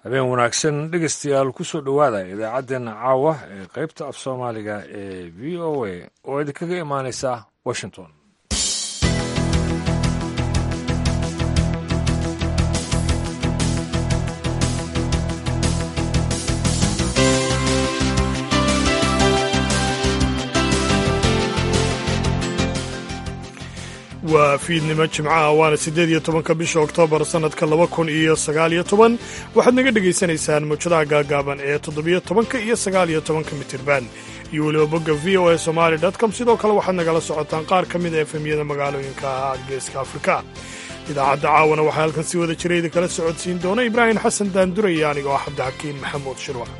habeen wanaagsan dhegeystayaal kusoo dhowaada idaacaddeenna caawa ee qaybta af soomaaliga ee v o a oo idinkaga imaaneysa washington waa fiidnimo jimcaha waana siddeed iyo tobanka bisha oktoobar sannadka laba kun iyo sagaal iyo toban waxaad naga dhegaysanaysaan mawjadaha gaagaaban ee toddobiyo tobanka iyo sagaal iyo tobanka mitirban iyo weliba bogga v o a somali com sidoo kale waxaad nagala socotaan qaar ka mid a efemyada magaalooyinka geeska afrika idaacadda caawana waxaa halkan si wada jira idinkala socodsiin doona ibraahim xasan daanduraya aniga oo cabdixakiin maxamuud shirwac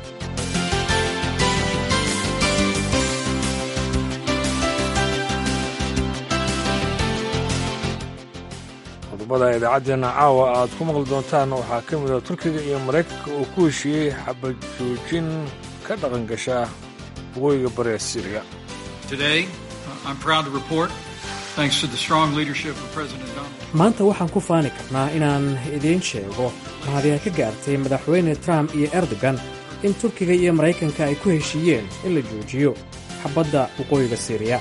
qodobada idaacaddeena caawa aad ku maqli doontaan waxaa ka mid a turkiga iyo maraykanka oo ku heshiiyey xabad joojin ka dhaqan gasha waqooyiga bari ee siriya maanta waxaan ku faani karnaa inaan idiin sheego mahadiya ka gaartay madaxweyne trump iyo erdogan in turkiga iyo maraykanka ay ku heshiiyeen in la joojiyo xabadda waqooyiga siriya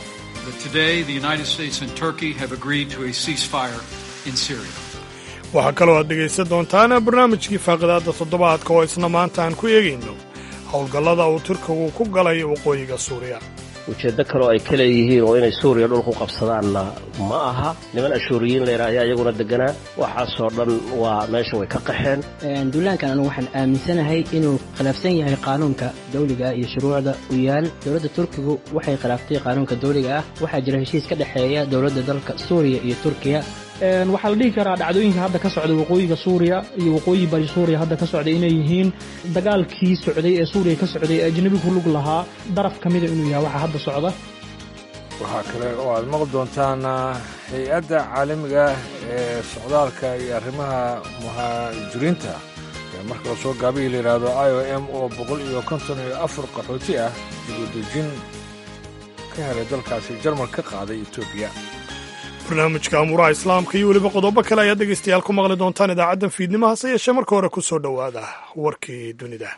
waxaa kaloo aad dhegaysan doontaan barnaamijkii faaqidaadda toddobaadka oo isna maanta aan ku eegayno howlgallada uu turkigu ku galay waqooyiga suuriya ujeeddo kaloo ay ka leeyihiin oo inay suuriya dhulku qabsadaanna ma aha niman ashuuriyiin layidha ayaa iyaguna deganaa waxaasoo dhan waa meesha way ka qaxeen duulaankan anu waxaan aaminsanahay inuu khilaafsan yahay qaanuunka dawliga iyo shuruucda u yaal dowladda turkigu waxay khilaaftay qaanuunka dawliga ah waxaa jira heshiis ka dhexeeya dowladda dalka suuriya iyo turkiya waxaa la dhihi karaa dhacdooyinka hadda ka socda waqooyiga suuriya iyo waqooyi bari suuriya hadda ka socda inay yihiin dagaalkii socday ee suuriya ka socday ee ajnabi ku lug lahaa daraf ka mida inuu yahay waxa hadda socda waxaa kale oo aad maqli doontaan hay-adda caalamiga ee socdaalka iyo arrimaha muhaajiriinta ee marka lasoo gaabiyi la yidhaahdo i o m oo boqol iyo konton iyo afar qaxooti ah dibudejin ka helay dalkaasi jarmal ka qaaday etoobiya barnaamijka amuuraha islaamka iyo weliba qodobo kale ayaad dhegaystayaal ku maqli doontaan idaacaddan fiidnimo hase yeeshee marka hore ku soo dhowaada warkii dunida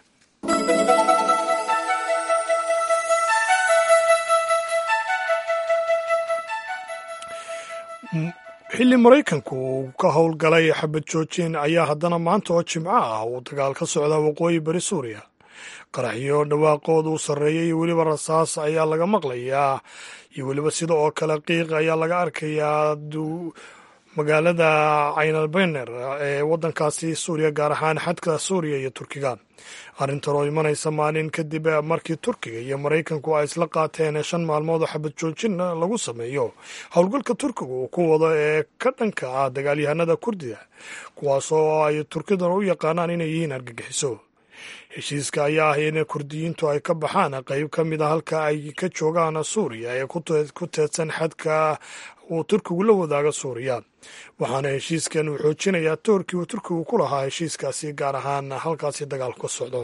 xilli maraykanku uu ka howlgalay xabad joojin ayaa haddana maanta oo jimco ah uu dagaal ka socdaa waqooyi bari suuriya qaraxyo dhawaaqooda u sarreeya iyo weliba rasaas ayaa laga maqlayaa iyo weliba sida oo kale qiiq ayaa laga arkayaa magaalada caynalbener ee waddankaasi suuriya gaar ahaan xadka suuriya iyo turkiga arrintan oo imanaysa maalin kadib markii turkiga iyo maraykanku ay isla qaateen shan maalmood oo xabad joojin lagu sameeyo howlgalka turkiga uu ku wado ee ka dhanka ah dagaalyahanada kurdida kuwaasoo ay turkidan u yaqaanaan inay yihiin argagixiso heshiiska ayaa ah in kurdiyiintu ay ka baxaan qayb ka mid a halka ay ka joogaan suuriya ee ku teedsan xadka uu turkigu la wadaaga suuriya waxaana heshiiskan uu xoojinayaa toorkii uu turkigu ku lahaa heshiiskaasi gaar ahaan halkaasi dagaalku ka socdo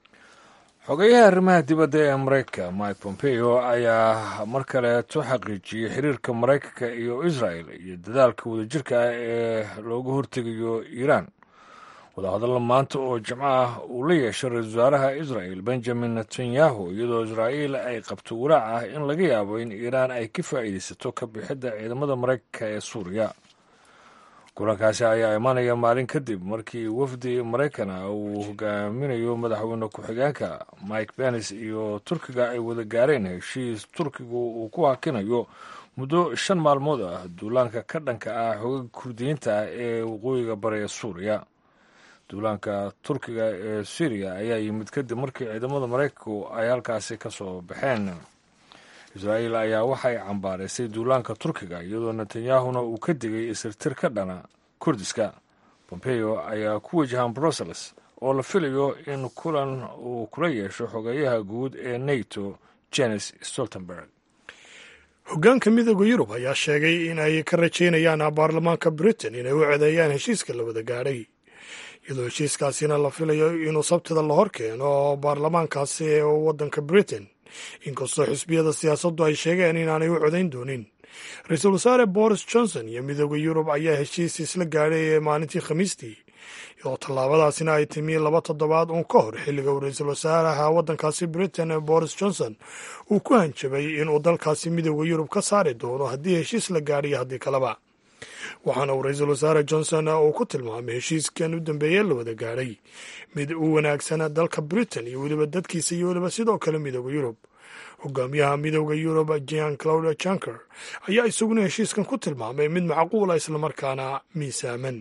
xogeyaha arrimaha dibadda ee maraykanka mike pompeo ayaa mar kaleeto xaqiijiyey xiriirka maraykanka iyo israel iyo dadaalka wadajirka ah ee looga hortegayo iiraan wadahadalla maanta oo jimco ah uu la yeeshay ra-isul wasaaraha israel benjamin netanyahu iyadoo israa'iil ay qabto walaac ah in laga yaabo in iiraan ay ka faa'iidaysato ka bixidda ciidamada maraykanka ee suuriya kulankaasi ayaa imanaya maalin kadib markii wafdi maraykan ah uu hogaaminayo madaxweyne ku-xigeenka mike benis iyo turkiga ay wada gaareen heshiis turkigu uu ku hakinayo muddo shan maalmood ah duulaanka ka dhanka ah xogaga kurdiyiinta ah ee waqooyiga bari ee suuriya duulaanka turkiga ee syriya ayaa yimid kadib markii ciidamada maraykanku ay halkaasi ka soo baxeen israa'iil ayaa waxay cambaaraysay duulaanka turkiga iyadoo netanyahuna uu ka digay isirtir ka dhana kurdiska pompeo ayaa ku wajahan brussels oo la filayo in kulan uu kula yeesho xogeeyaha guud ee nato jenes stoltenberg hoggaanka midooda yurub ayaa sheegay in ay ka rajaynayaan baarlamaanka britain inay u codeeyaan heshiiska la wada gaadhay iyadoo heshiiskaasina la filayo inuu sabtida la hor keeno baarlamaankaasi ee waddanka britain inkastoo xisbiyada siyaasaddu ay sheegeen inaanay u codayn doonin ra-iisul wasaare boris johnson iyo midooda yurub ayaa heshiis isla gaadhay maalintii khamiistii iyadoo tallaabadaasina ay timi laba toddobaad uun ka hor xilliga uu ra-iisul wasaaraha waddankaasi britain boris johnson uu ku hanjabay inuu dalkaasi midooda yurub ka saari doono haddii heshiis la gaadhiyo haddii kaleba waxaana uu ra-iisul wasaare johnson uu ku tilmaamay heshiiskan u dambeeye la wada gaadhay mid u wanaagsan dalka britain iyo weliba dadkiisa iyo weliba sidoo kale midooda yurub hogaamiyaha midooda yurub jean claude janker ayaa isaguna heshiiskan ku tilmaamay mid macquula islamarkaana miisaaman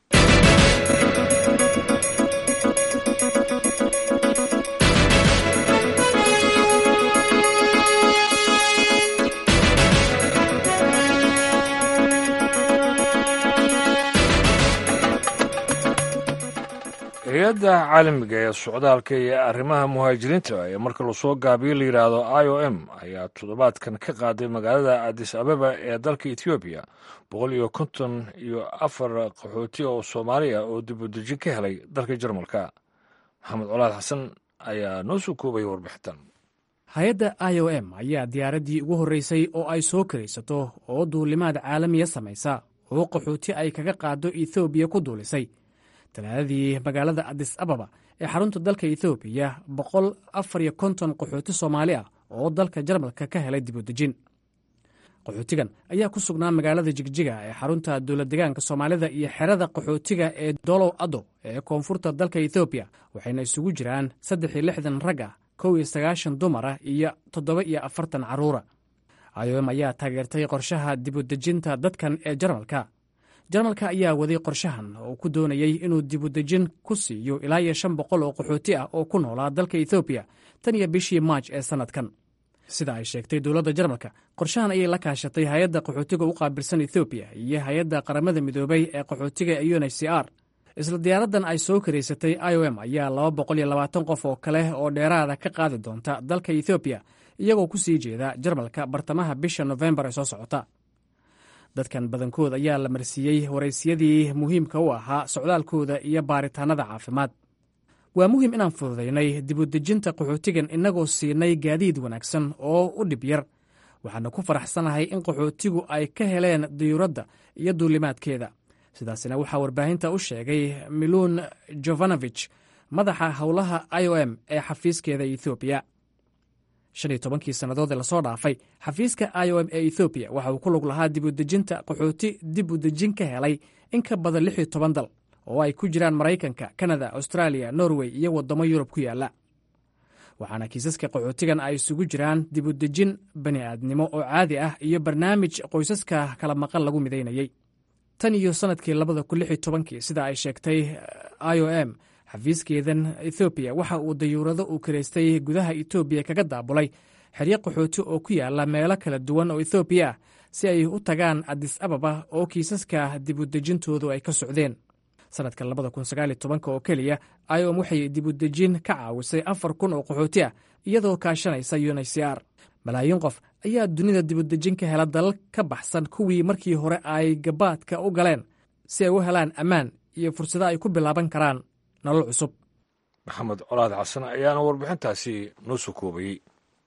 hay-adda caalamiga ee socdaalka iyo arrimaha muhaajiriinta ee marka lasoo gaabiyo la yidhaahdo i o m ayaa toddobaadkan ka qaaday magaalada adis ababa ee dalka etoobiya boqol iyo konton iyo afar qaxooti oo soomaali ah oo dib u dejin ka helay dalka jarmalka maxamed colaad xasan ayaa noo soo koobaya warbixintan hay-adda i o m ayaa diyaaraddii ugu horreysay oo ay soo karaysato oo duulimaad caalamiya samaysa oo qaxooti ay kaga qaado ethoobiya ku duulisay talaadadii magaalada adis ababa ee xarunta dalka ethoobiya boqol afar iyo konton qaxooti soomaali ah oo dalka jarmalka ka helay dib u dejin qaxootigan ayaa ku sugnaa magaalada jigjiga ee xarunta dowladdegaanka soomaalida iyo xerada qaxootiga ee dolow ado ee koonfurta dalka ethoobiya waxayna isugu jiraan saddex iyo lixdan rag ah kow iyo sagaashan dumar ah iyo toddoba iyo afartan carruura iom ayaa taageertay qorshaha dibudejinta dadkan ee jarmalka jarmalka ayaa waday qorshahan oo ku doonayey inuu dibudejin ku siiyo ilaa iyo shan boqol oo qaxooti ah oo ku noolaa dalka ethoobiya tan iyo bishii maaj ee sannadkan sida ay sheegtay dowladda jarmalka qorshahan ayay la kaashatay hay-adda qaxootiga u qaabilsan ethoobiya iyo hay-adda qaramada midoobay ee qaxootiga ee un h c r isla diyaaraddan ay soo karaysatay i o m ayaa laba boqol iyo labaatan qof oo kale oo dheeraada ka qaadi doonta dalka ethoobiya iyagoo ku sii jeeda jarmalka bartamaha bisha nofembar ee soo socota dadkan badankood ayaa la marsiiyey waraysiyadii muhiimka u ahaa socdaalkooda iyo baaritaannada caafimaad waa muhiim inaan fududaynay dibudejinta qaxootigan innagoo siinay gaadiid wanaagsan oo u dhib yar waxaana ku faraxsanahay in qaxootigu ay ka heleen diyuuradda iyo duulimaadkeeda sidaasina waxaa warbaahinta u sheegay miluun jovanovich madaxa howlaha i o m ee xafiiskeeda ethoobiya shan iyo tobankii sannadood ee lasoo dhaafay xafiiska i o m ee ethoobiya waxa uu ku lug lahaa dib u dejinta qaxooti dib u dejin ka helay in ka badan lix iyo toban dal oo ay ku jiraan maraykanka kanada austraaliya norway iyo waddamo yurub ku yaalla waxaana kiisaska qaxootigan ay isugu jiraan dib u dejin bani aadnimo oo caadi ah iyo barnaamij qoysaska kala maqan lagu midaynayey tan iyo sannadkii labada kun lix iyo tobankii sida ay sheegtay i o m xafiiskeedan ethoobiya waxa uu dayuurado uu karaystay gudaha etoobiya kaga daabulay xeryo qaxooti oo ku yaala meelo kala duwan oo ethoobiya ah si ay u tagaan adis ababa oo kiisaska dibudejintoodu ay ka socdeen sannadka labada kun sagaal iyo tobanka oo keliya iom waxay dibudejin ka caawisay afar kun oo qaxooti ah iyadoo kaashanaysa un h c r malaayiin qof ayaa dunida dibudejin ka hela dalal ka baxsan kuwii markii hore ay gabaadka u galeen si ay u helaan ammaan iyo fursado ay ku bilaaban karaan nolol cusub maxamed colaad xasan ayaana warbixintaasi noo soo koobayey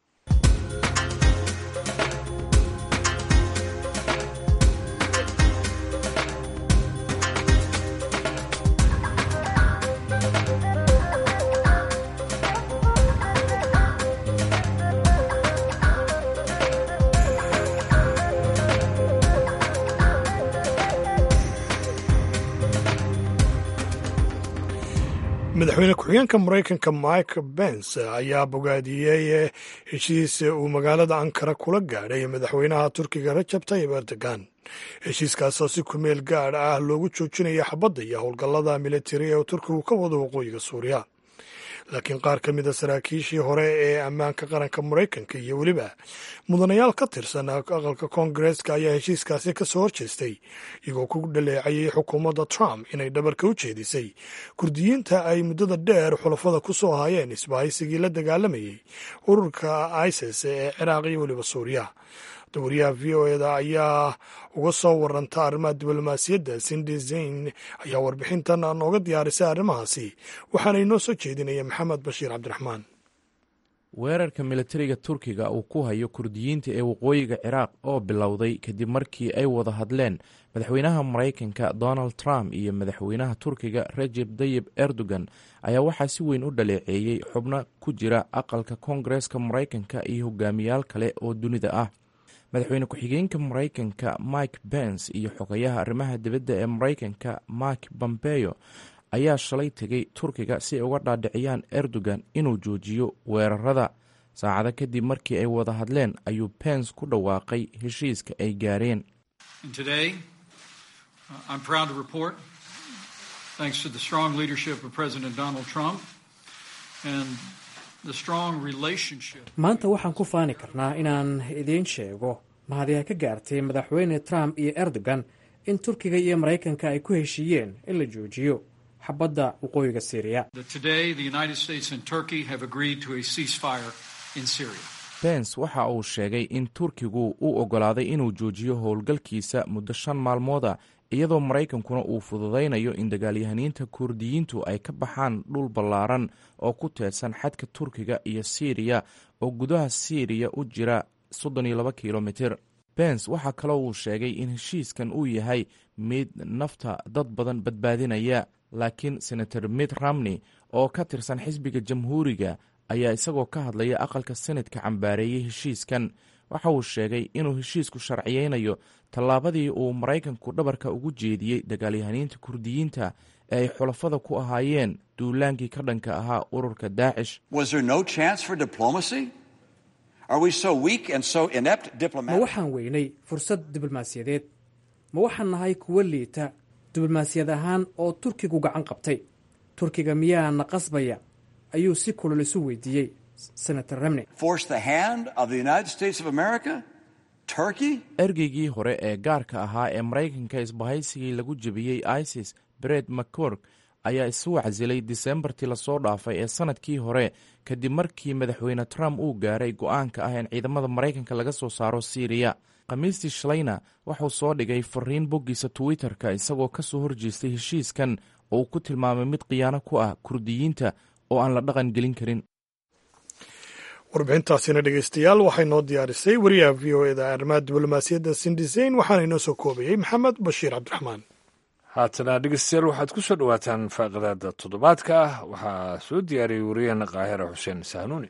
madaxweyne ku-xigeenka maraykanka mike bens ayaa bogaadiyey heshiis uu magaalada ankara kula gaadhay madaxweynaha turkiga rajab tayib erdogan heshiiskaasoo si kumeel gaadh ah loogu joojinaya xabadda iyo howlgallada militari ee turkigu ka wado waqooyiga suuriya laakiin qaar ka mida saraakiishii hore ee ammaanka qaranka maraykanka iyo weliba mudanayaal ka tirsan aqalka koongareeska ayaa heshiiskaasi ka soo horjeestay iyagoo ku dhaleecayay xukuumadda trump inay dhabarka u jeedisay kurdiyiinta ay muddada dheer xulafada ku soo hayeen isbahaysigii la dagaalamayey ururka isis ee ciraaq iyo weliba suuriya dowariyaha v o eda ayaa uga soo waranta arrimaha diblomaasiyadda sindi zayn ayaa warbixintan nooga diyaarisay arrimahaasi waxaana inoo soo jeedinaya maxamed bashiir cabdiraxmaan weerarka militariga turkiga uu ku hayo kurdiyiinta ee waqooyiga ciraaq oo bilowday kadib markii ay wada hadleen madaxweynaha maraykanka donald trump iyo madaxweynaha turkiga rejeb tayib erdogan ayaa waxaa si weyn u dhaleeceeyey xubno ku jira aqalka koongareeska maraykanka iyo hogaamiyaal kale oo dunida ah madaxweyne ku-xigeenka maraykanka mike bens iyo xogayaha arrimaha dibadda ee maraykanka mike bombeyo ayaa shalay tegay turkiga si ay uga dhaadhiciyaan erdogan inuu joojiyo weerarada saacado kadib markii ay wada hadleen ayuu bens ku dhawaaqay heshiiska ay gaareen maanta waxaan ku faani karnaa inaan idiin sheego mahadiya ka gaartay madaxweyne trump iyo erdogan in turkiga iyo maraykanka ay ku heshiiyeen in la joojiyo xabadda waqooyiga syriya bens waxa uu sheegay in turkigu uu oggolaaday inuu joojiyo howlgalkiisa muddo shan maalmooda iyadoo maraykankuna uu fududaynayo in dagaalyahaniinta kurdiyiintu ay ka baxaan dhul ballaaran oo ku teedsan xadka turkiga iyo siiriya oo gudaha siiriya u jira soddon iyo laba kilomitir bens waxaa kaloo uu sheegay in heshiiskan uu yahay mid nafta dad badan badbaadinaya laakiin senator mitt ramney oo ka tirsan xisbiga jamhuuriga ayaa isagoo ka hadlaya aqalka senadka cambaareeyey heshiiskan waxa uu sheegay inuu heshiisku sharciyeynayo tallaabadii uu maraykanku dhabarka ugu jeediyey dagaalyahaniinta kurdiyiinta ee ay xulafada ku ahaayeen duulaankii ka dhanka ahaa ururka daacish ma waxaan weynay fursad diblomaasiyadeed ma waxaan nahay kuwo liita diblomaasiyad ahaan oo turkigu gacan qabtay turkiga miyaana qasbaya ayuu si kulol isu weydiiyey senator ramney ergeygii hore ee gaarka ahaa ee maraykanka isbahaysigii lagu jebiyey isis bred mccork ayaa isu wacsilay disembartii lasoo dhaafay ee sanadkii hore kadib markii madaxweyne trump uu gaaray go-aanka ah in ciidamada maraykanka laga soo saaro siiriya khamiistii shalayna wuxuu soo dhigay fariin boggiisa twitter-ka isagoo ka soo horjeestay heshiiskan oo uu ku tilmaamay mid khiyaano ku ah kurdiyiinta oo aan la dhaqan gelin karin warbixintaasina dhegeystayaal waxay noo diyaarisay wariyaha v o eda arrimaha diblomaasiyadda sindiseyn waxaana inoo soo koobayey maxamed bashiir cabdiraxmaan haatana dhegeystayaal waxaad ku soo dhowaataan faaqidaada toddobaadka ah waxaa soo diyaariyey wariyaheena kaahira xuseen sahnuuni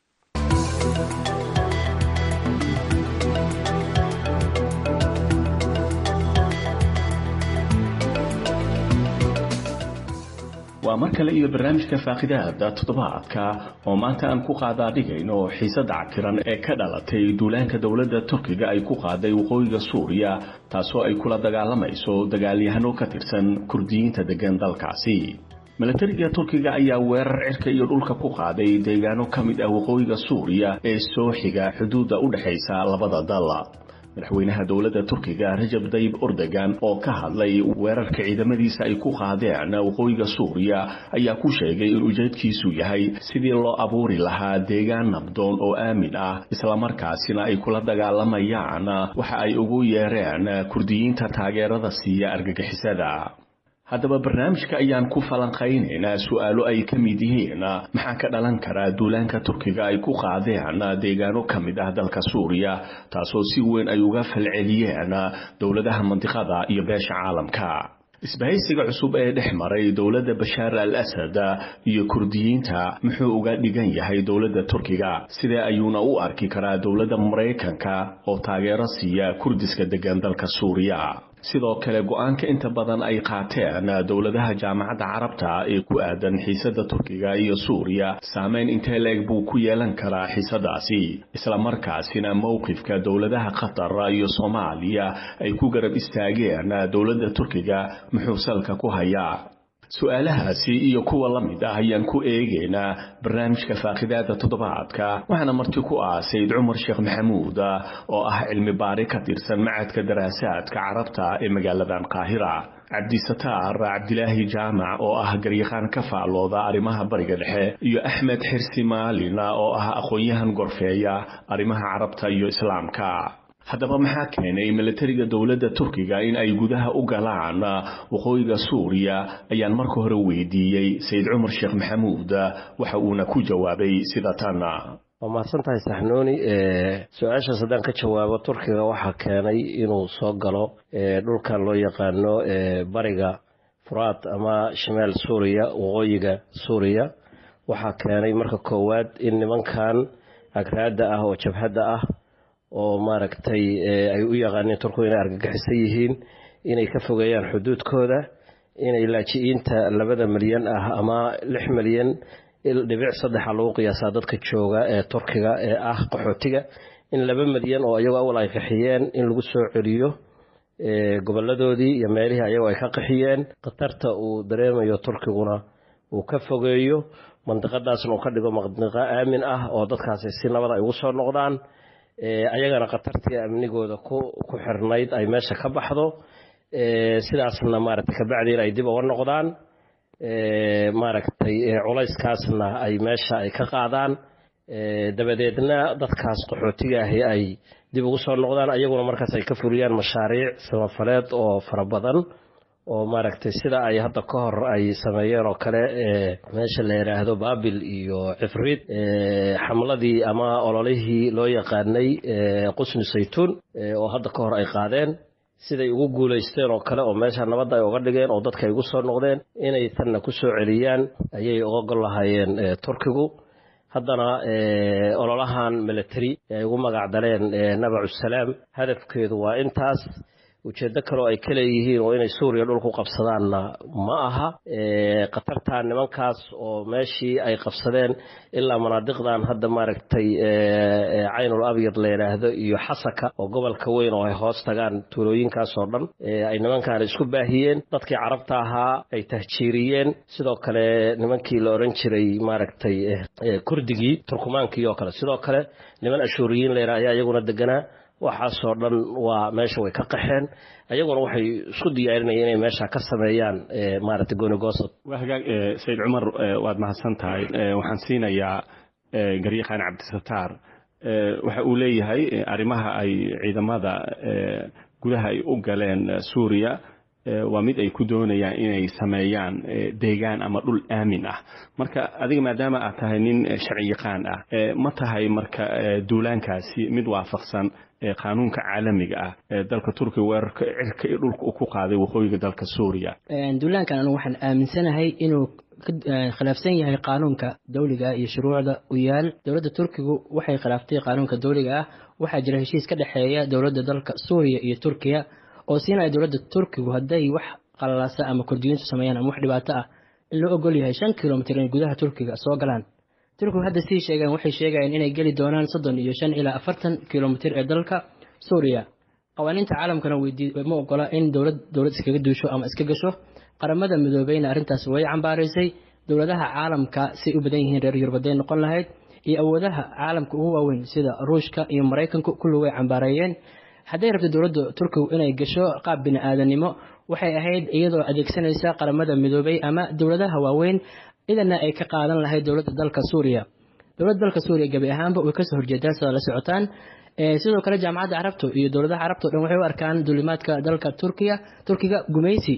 waa mar kale iyo barnaamijka faaqidaada toddobaadka oo maanta aan ku qaadaadhigayno xiisadda cakiran ee ka dhalatay duulaanka dowladda turkiga ay ku qaaday waqooyiga suuriya taasoo ay kula dagaalamayso dagaalyahano ka tirsan kurdiyiinta degan dalkaasi milatariga turkiga ayaa weerar cirka iyo dhulka ku qaaday deegaano ka mid ah waqooyiga suuriya ee soo xiga xuduudda u dhexaysa labada dal madaxweynaha dowladda turkiga rajab dayib ordogan oo ka hadlay weerarka ciidamadiisa ay ku qaadeen waqooyiga suuriya ayaa ku sheegay in ujeedkiisu yahay sidii loo abuuri lahaa deegaan nabdoon oo aamin ah islamarkaasina ay kula dagaalamayaan waxa ay ugu yeereen kurdiyiinta taageerada siiya argagixisada haddaba barnaamijka ayaan ku falanqaynaynaa su-aalo ay ka mid yihiin maxaa ka dhalan karaa duulaanka turkiga ay ku qaadeen deegaano ka mid ah dalka suuriya taasoo si weyn ay uga falceliyeen dowladaha mandiqada iyo beesha caalamka isbahaysiga cusub ee dhex maray dowladda bashaar al asad iyo kurdiyiinta muxuu uga dhigan yahay dowladda turkiga sidee ayuuna u arki karaa dowladda maraykanka oo taageero siiya kurdiska degan dalka suuriya sidoo kale go-aanka inta badan ay qaateen dowladaha jaamacadda carabta ee ku aadan xiisadda turkiga iyo suuriya saameyn intee la-eg buu ku yeelan karaa xiisadaasi islamarkaasina mowqifka dowladaha qatar iyo soomaaliya ay ku garab istaageen dowladda turkiga muxuu salka ku hayaa su-aalahaasi iyo kuwa la mid ah ayaan ku eegaynaa barnaamijka faaqidaada toddobaadka waxaana marti ku ah sayid cumar sheekh maxamuud oo ah cilmi baari ka tirsan macadka daraasaadka carabta ee magaaladan qaahira cabdisataar cabdilaahi jaamac oo ah garyaqaan ka faallooda arrimaha bariga dhexe iyo axmed xirsi maalin oo ah aqoon-yahan gorfeeya arrimaha carabta iyo islaamka haddaba maxaa keenay milatariga dowladda turkiga in ay gudaha u galaan waqooyiga suuriya ayaan marka hore weydiiyey sayid cumar sheekh maxamuud waxa uuna ku jawaabay sida tan waa mahadsan tahay saxnuuni su-aashaas haddaan ka jawaabo turkiga waxaa keenay inuu soo galo dhulkan loo yaqaano bariga furaad ama shimaal suuriya waqooyiga suuriya waxaa keenay marka koowaad in nimankan agraada ah oo jabhadda ah oo maaragtay ay u yaqaaneen turkigu inay argagixisan yihiin inay ka fogeeyaan xuduudkooda inay laaji-iinta labada milyan ah ama lix milyan dhibic saddexa lagu qiyaasaa dadka jooga ee turkiga ee ah qaxootiga in laba milyan oo ayagoo awal ay qaxiyeen in lagu soo celiyo goboladoodii iyo meelihii ayagoo ay ka qaxiyeen khatarta uu dareemayo turkiguna uu ka fogeeyo mandiqadaasna uu ka dhigo mandiqo aamin ah oo dadkaasi si nabad ay ugu soo noqdaan ayagana khatartii amnigooda ku xirnayd ay meesha ka baxdo sidaasna maaragtay kabacdiina ay dib uga noqdaan maaragtay culayskaasna ay meesha ay ka qaadaan dabadeedna dadkaas qaxootiga ahi ay dib ugu soo noqdaan ayaguna markaas ay ka fuliyaan mashaariic samafaleed oo fara badan oo maaragtay sida ay hadda ka hor ay sameeyeen oo kale meesha la yidhaahdo baabil iyo cifrid xamladii ama ololihii loo yaqaanay qusni saytuun oo hadda ka hor ay qaadeen siday ugu guulaysteen oo kale oo meesha nabadda ay uga dhigeen oo dadka ay ugu soo noqdeen inay tanna ku soo celiyaan ayay uga gol lahaayeen turkigu haddana ololahan military ay ugu magacdaleen nabacusalaam hadafkeedu waa intaas ujeeddo kaleo ay ka leeyihiin oo inay suuriya dhulku qabsadaanna ma aha khatartaa nimankaas oo meeshii ay qabsadeen ilaa manaadiqdan hadda maaragtay caynul abyad la yidhaahdo iyo xasaka oo gobolka weyn oo ay hoos tagaan tuulooyinkaas oo dhan ay nimankan isku baahiyeen dadkii carabta ahaa ay tahjiiriyeen sidoo kale nimankii la odhan jiray maaragtay kurdigii turkumaankii oo kale sidoo kale niman ashuuriyiin la yidhaha ayaa iyaguna deganaa waxaasoo dhan waa meesha way ka qaxeen ayaguna waxay isku diyaarinayeen inay meesha ka sameeyaan maaragtay goonigoosad waa hagaag sayid cumar waad mahadsan tahay waxaan siinayaa garyaqaan cabdisataar waxa uu leeyahay arrimaha ay ciidamada gudaha ay u galeen suuriya waa mid ay ku doonayaan inay sameeyaan deegaan ama dhul aamin ah marka adiga maadaama aad tahay nin sharci yaqaan ah ma tahay marka duulaankaasi mid waafaqsan qaanuunka caalamiga ah ee dalka turkiga weerarka cirka iyo dhulka uu ku qaaday waqooyiga dalka suuriya duulaankan anigu waxaan aaminsanahay inuu khilaafsan yahay qaanuunka dowliga iyo shuruucda u yaal dowladda turkigu waxay khilaaftay qaanuunka dowliga ah waxaa jira heshiis ka dhexeeya dowladda dalka suuriya iyo turkiya oo siinaya dowladda turkigu hadday wax qalalaasa ama kordiyiintu sameeyaan ama wax dhibaato ah in loo ogol yahay shan kilomitr in gudaha turkiga soo galaan turkigu hadda sii sheegeen waxay sheegayeen inay geli doonaan soddon iyo shan ilaa afartan kilomitr ee dalka suuriya qawaaniinta caalamkana ma ogola in dowlad dowlad iskaga duusho ama iska gasho qaramada midoobeyna arrintaas way cambaaraysay dowladaha caalamka say u badan yihiin reer yurbaday noqon lahayd iyo awoodaha caalamka ugu waaweyn sida ruushka iyo maraykanku kulli way cambaareeyeen hadday rabto dowladda turkigu inay gasho qaab bini aadanimo waxay ahayd iyadoo adeegsanaysa qaramada midoobay ama dowladaha waaweyn idana ay ka qaadan lahayd dowladda dalka suuriya dowladda dalka suuriya gebi ahaanba way kasoo horjeedaan sida la socotaan sidoo kale jaamacadda carabtu iyo dowladaha carabta o dhan waxay u arkaan duulimaadka dalka turkiya turkiga gumaysi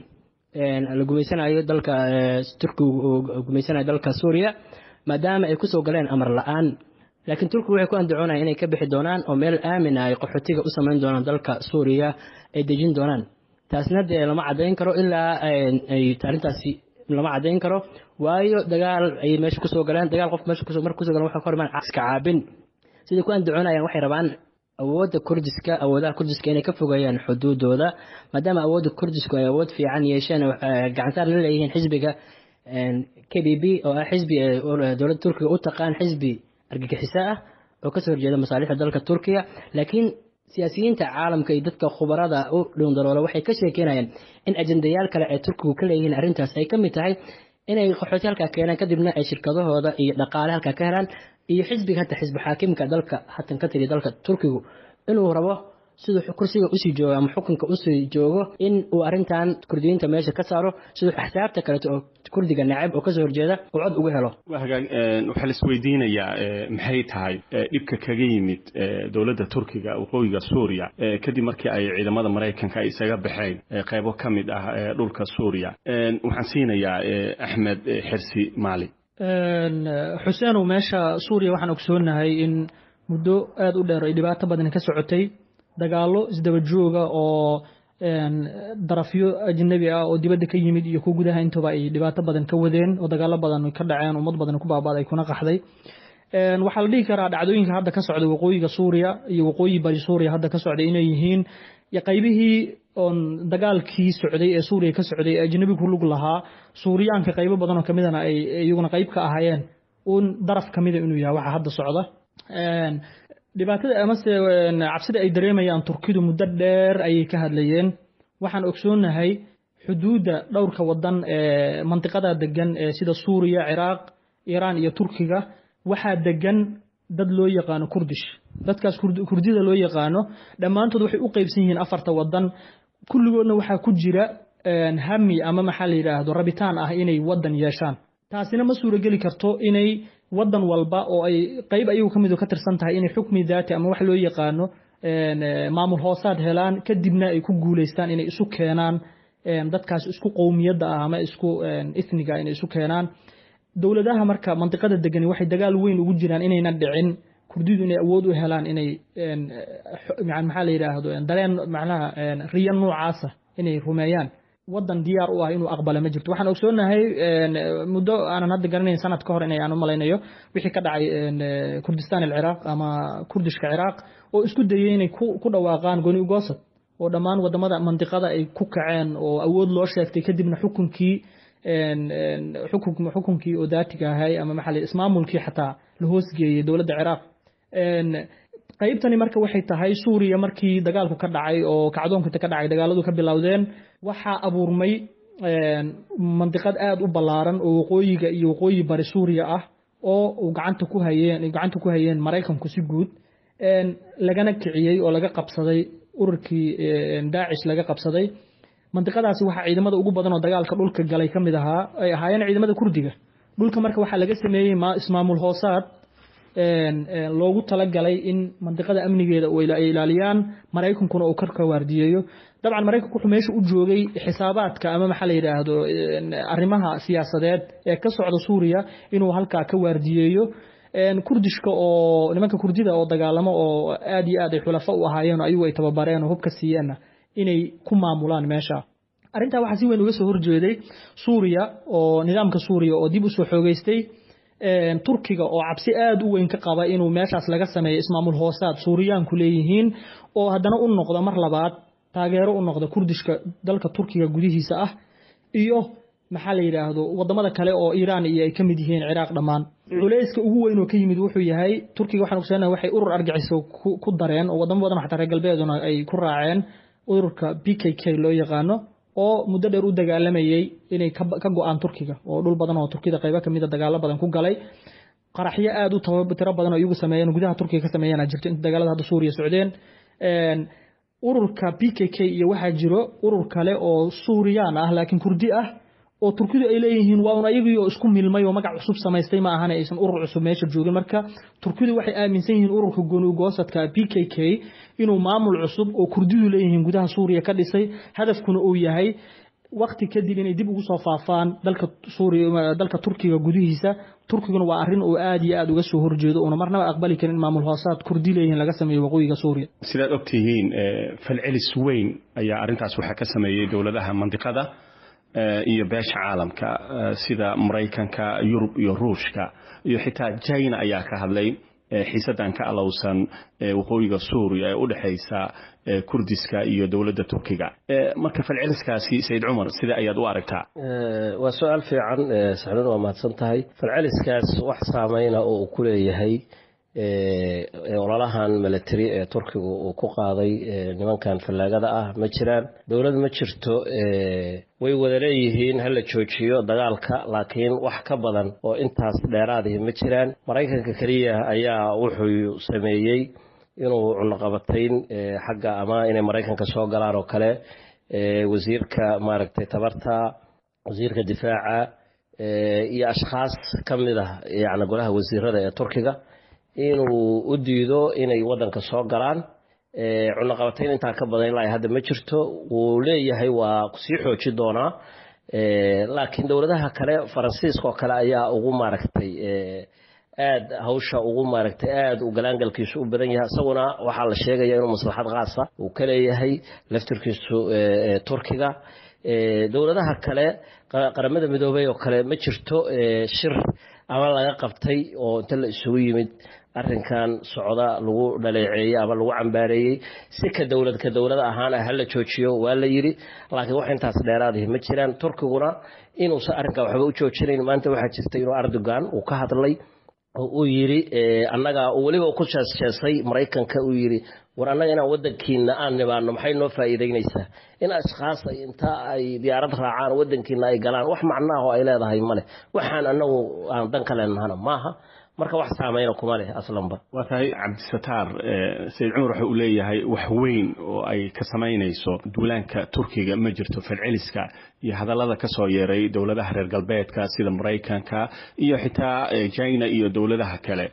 la gumaysanayo dalka turkigu gumaysanayo dalka suuriya maadaama ay kusoo galeen amar la-aan laakiin turkigu waxay ku andacoonaya inay ka bixi doonaan oo meel aamin ah ay qaxootiga u samayn doonaan dalka suuriya ay dejin doonaan taasna dee lama caddayn karo ilaa ay arrintaasi lama caddayn karo waayo dagaal ayay meesha kusoo galeen dagaal qof meesha kusoo marka kusoo galeen waxa ka hormaan iska caabin siday ku andacoonayaan waxay rabaan awoodda kurdiska awoodaha kurdiska inay ka fogeeyaan xuduudooda maadaama awoodda kurdisku ay awood fiican yeesheen gacantaar la leeyihiin xisbiga k b b oo ah xisbi dowladda turkiga u taqaan xisbi argagixiso ah oo kasoo horjeeda masaalixda dalka turkiya laakiin siyaasiyiinta caalamka iyo dadka khubarada u dhowndaloola waxay ka sheekeynayaan in ajendayaal kale ay turkigu ka leeyihiin arrintaas ay ka mid tahay inay qaxooti halkaa keenaan kadibna ay shirkadahooda iyo dhaqaale halkaa ka helaan iyo xisbiga hata xisbi xaakimka dalka hatan ka tiri dalka turkigu inuu rabo siduu kursiga usii joogo ama xukunka usii joogo in uu arrintan kurdiyiinta meesha ka saaro siduu axsaabta kaleeto oo kurdiga nacab oo kasoo horjeeda uu cod uga helo waa hagaag waxaa la isweydiinayaa maxay tahay dhibka kaga yimid dowladda turkiga waqooyiga suuriya kadib markii ay ciidamada maraykanka ay isaga baxeen qaybo ka mid ah dhulka suuriya waxaan siinayaa axmed xirsi maali xuseenow meesha suuriya waxaan ogsoonahay in muddo aada u dheer ay dhibaato badani ka socotay dagaallo isdaba jooga oo darafyo ajnabi ah oo dibadda ka yimid iyo kuwa gudaha intaba ay dhibaato badan ka wadeen oo dagaallo badan ka dhaceen ummad badan ku baabaaday kuna qaxday waxaa la dhihi karaa dhacdooyinka hadda ka socda waqooyiga suuriya iyo waqooyi bari suuriya hadda ka socda inay yihiin qaybihii oon dagaalkii socday ee suuriya ka socday ee ajnabi ku lug lahaa suuriyaanka qaybo badan oo kamidana ay iyaguna qayb ka ahaayeen uun daraf kamida inuu yahay waxa hadda socda dhibaatada amase cabsida ay dareemayaan turkidu muddo dheer ayay ka hadlayeen waxaan ogsoonahay xuduudda dhowrka wadan ee mantiqada degan ee sida suuriya ciraaq iiraan iyo turkiga waxaa degan dad loo yaqaano kurdish dadkaas kurdida loo yaqaano dhammaantood waxay u qeybsan yihiin afarta wadan kulligoodna waxaa ku jira hami ama maxaa la yidhaahdo rabitaan ah inay wadan yeeshaan taasina ma suurageli karto inay wadan walba oo ay qayb ayagu ka midu ka tirsan tahay inay xukmi daati ama wax loo yaqaano maamul hoosaad helaan kadibna ay ku guulaystaan inay isu keenaan dadkaas isku qowmiyadda ah ama isku ithniga inay isu keenaan dowladaha marka mantiqada degani waxay dagaal weyn ugu jiraan inayna dhicin kurdidu inay awood u helaan inay maxaa la yidhaahdo dareen macnaha riya noocaasa inay rumeeyaan wadan diyaar u ah inuu aqbala ma jirto waxaan ogsoonahay muddo aanan hadda garanayn sanad ka hor inay aan u malaynayo wixii ka dhacay kurdistan alciraaq ama kurdishka ciraaq oo isku dayay inay ku dhawaaqaan goni ugosad oo dhammaan wadamada mantiqada ay ku kaceen oo awood loo sheegtay kadibna xukunkii xukunkii oo daatiga ahay ama maxaa la ismaamulkii xataa la hoosgeeyey dowladda ciraaq qaybtani marka waxay tahay suuriya markii dagaalku ka dhacay oo kacdoonka ka dhacay dagaaladu ka bilowdeen waxaa abuurmay mandiqad aada u ballaaran oo waqooyiga iyo waqooyi bari suuriya ah oo uu gacanta ku hayeen gacanta ku hayeen maraykanku si guud lagana kiciyey oo laga qabsaday ururkii daacish laga qabsaday mandiqadaasi waxaa ciidamada ugu badan oo dagaalka dhulka galay ka mid ahaa ay ahaayeen ciidamada kurdiga dhulka marka waxaa laga sameeyey ismaamul hoosaad loogu talagalay in mandiqada amnigeeda ay ilaaliyaan maraykankuna uu karka waardiyeeyo dabcan maraykanku wuxuu meesha u joogay xisaabaadka ama maxaa la yidhaahdo arrimaha siyaasadeed ee ka socda suuriya inuu halkaa ka waardiyeeyo kurdishka oo nimanka kurdida oo dagaalamo oo aad iyo aad ay xulafo u ahaayeen ayagu ay tababareen oo hubka siiyeenna inay ku maamulaan meesha arrintaa waxaa si weyn uga soo horjeeday suuriya oo nidaamka suuriya oo dib usoo xoogeystay turkiga oo cabsi aada u weyn ka qaba inuu meeshaas laga sameeyo ismaamul hoosaad suuriyaanku leeyihiin oo haddana u noqda mar labaad taageero u noqda kurdishka dalka turkiga gudihiisa ah iyo maxaa la yidhaahdo wadamada kale oo iiraan iyo ay ka mid yihiin ciraaq dhammaan culayska ugu weyn oo ka yimid wuxuu yahay turkiga waxaan ogsoonaa waxay urur argaxiso ku dareen oo wadamo badan xataa reer galbeeduna ay ku raaceen ururka b k k loo yaqaano oo muddo dheer u dagaalamayey inay ka go-aan turkiga oo dhul badan oo turkida qaybo kamida dagaalo badan ku galay qaraxyo aada u tiro badan oo iyagu sameeyeen gudaha turkiga ka sameeyeen jirto inta dagaalada hadda suuriya socdeen ururka b k k iyo waxaa jiro urur kale oo suuriyaan ah laakiin kurdi ah oo turkidu ay leeyihiin waa un ayagii oo isku milmay oo magac cusub samaystay ma ahana aysan urur cusub meesha joogin marka turkidu waxay aaminsan yihiin ururka gooni ugoosadka b k k inuu maamul cusub oo kurdidu leeyihiin gudaha suuriya ka dhisay hadafkuna uu yahay wakti kadib inay dib ugu soo faafaan dalka suuriya dalka turkiga gudihiisa turkiguna waa arrin uu aada iyo aada uga soo horjeedo uuna marnaba aqbali karin in maamul hoosaad kurdi leeyihiin laga sameeyo waqooyiga suuriya sidaad ogtihiin falcelis weyn ayaa arrintaas waxaa ka sameeyey dowladaha mandiqada iyo beesha caalamka sida maraykanka yurub iyo ruushka iyo xitaa china ayaa ka hadlay xiisadan ka alowsan waqooyiga suuriya ee u dhexaysa kurdiska iyo dowladda turkiga marka falceliskaasi sayid cumar sida ayaad u aragtaa waa su-aal fiican saxnuun waa mahadsan tahay falceliskaas wax saameyna oo uu ku leeyahay ololahan milatary ee turkigu uu ku qaaday nimankan fallaagada ah ma jiraan dowlad ma jirto way wada leeyihiin hala joojiyo dagaalka laakiin wax ka badan oo intaas dheeraadihi ma jiraan maraykanka keliya ayaa wuxuu sameeyey inuu cunaqabatayn xagga ama inay maraykanka soo galaan oo kale wasiirka maaragtay tabarta wasiirka difaaca iyo ashkhaas ka mid ah yani golaha wasiirada ee turkiga inuu u diido inay wadanka soo galaan cunaqabatayn intaa ka badan ilaa hadda ma jirto wuu leeyahay waa sii xooji doonaa laakiin dowladaha kale faransiiska oo kale ayaa ugu maaragtay aada hawsha ugu maaragtay aada u galaangalkiisu u badan yahay isaguna waxaa la sheegaya inuu maslaxad khaasa uu ka leeyahay laftirkiisu turkiga dowladaha kale qaramada midoobey oo kale ma jirto shir ama laga qabtay oo inta la isugu yimid arrinkan socda lagu dhaleeceeyey ama lagu cambaareeyey si ka dowlad ka dowlad ahaan ah hala joojiyo waa la yidhi laakiin wax intaas dheeraadahi ma jiraan turkiguna inuusan arrinkan waxba u joojinayn maanta waxaa jirta inuu erdogan uu ka hadlay oo uu yidhi annaga weliba ku jeesjeesay maraykanka uu yidhi war annaga inaan wadankiina aan nibaano maxay noo faa'iidaynaysaa in ashkaas inta ay diyaarad raacaan wadankiina ay galaan wax macnaah oo ay leedahay male waxaan annagu aan dan ka leenahana maaha marka wax saameyna kuma leh aslanba waa tahay cabdisataar sayid cumar waxa uu leeyahay wax weyn oo ay ka samaynayso duulaanka turkiga ma jirto falceliska iyo hadallada ka soo yeeray dowladaha reer galbeedka sida maraykanka iyo xitaa china iyo dowladaha kale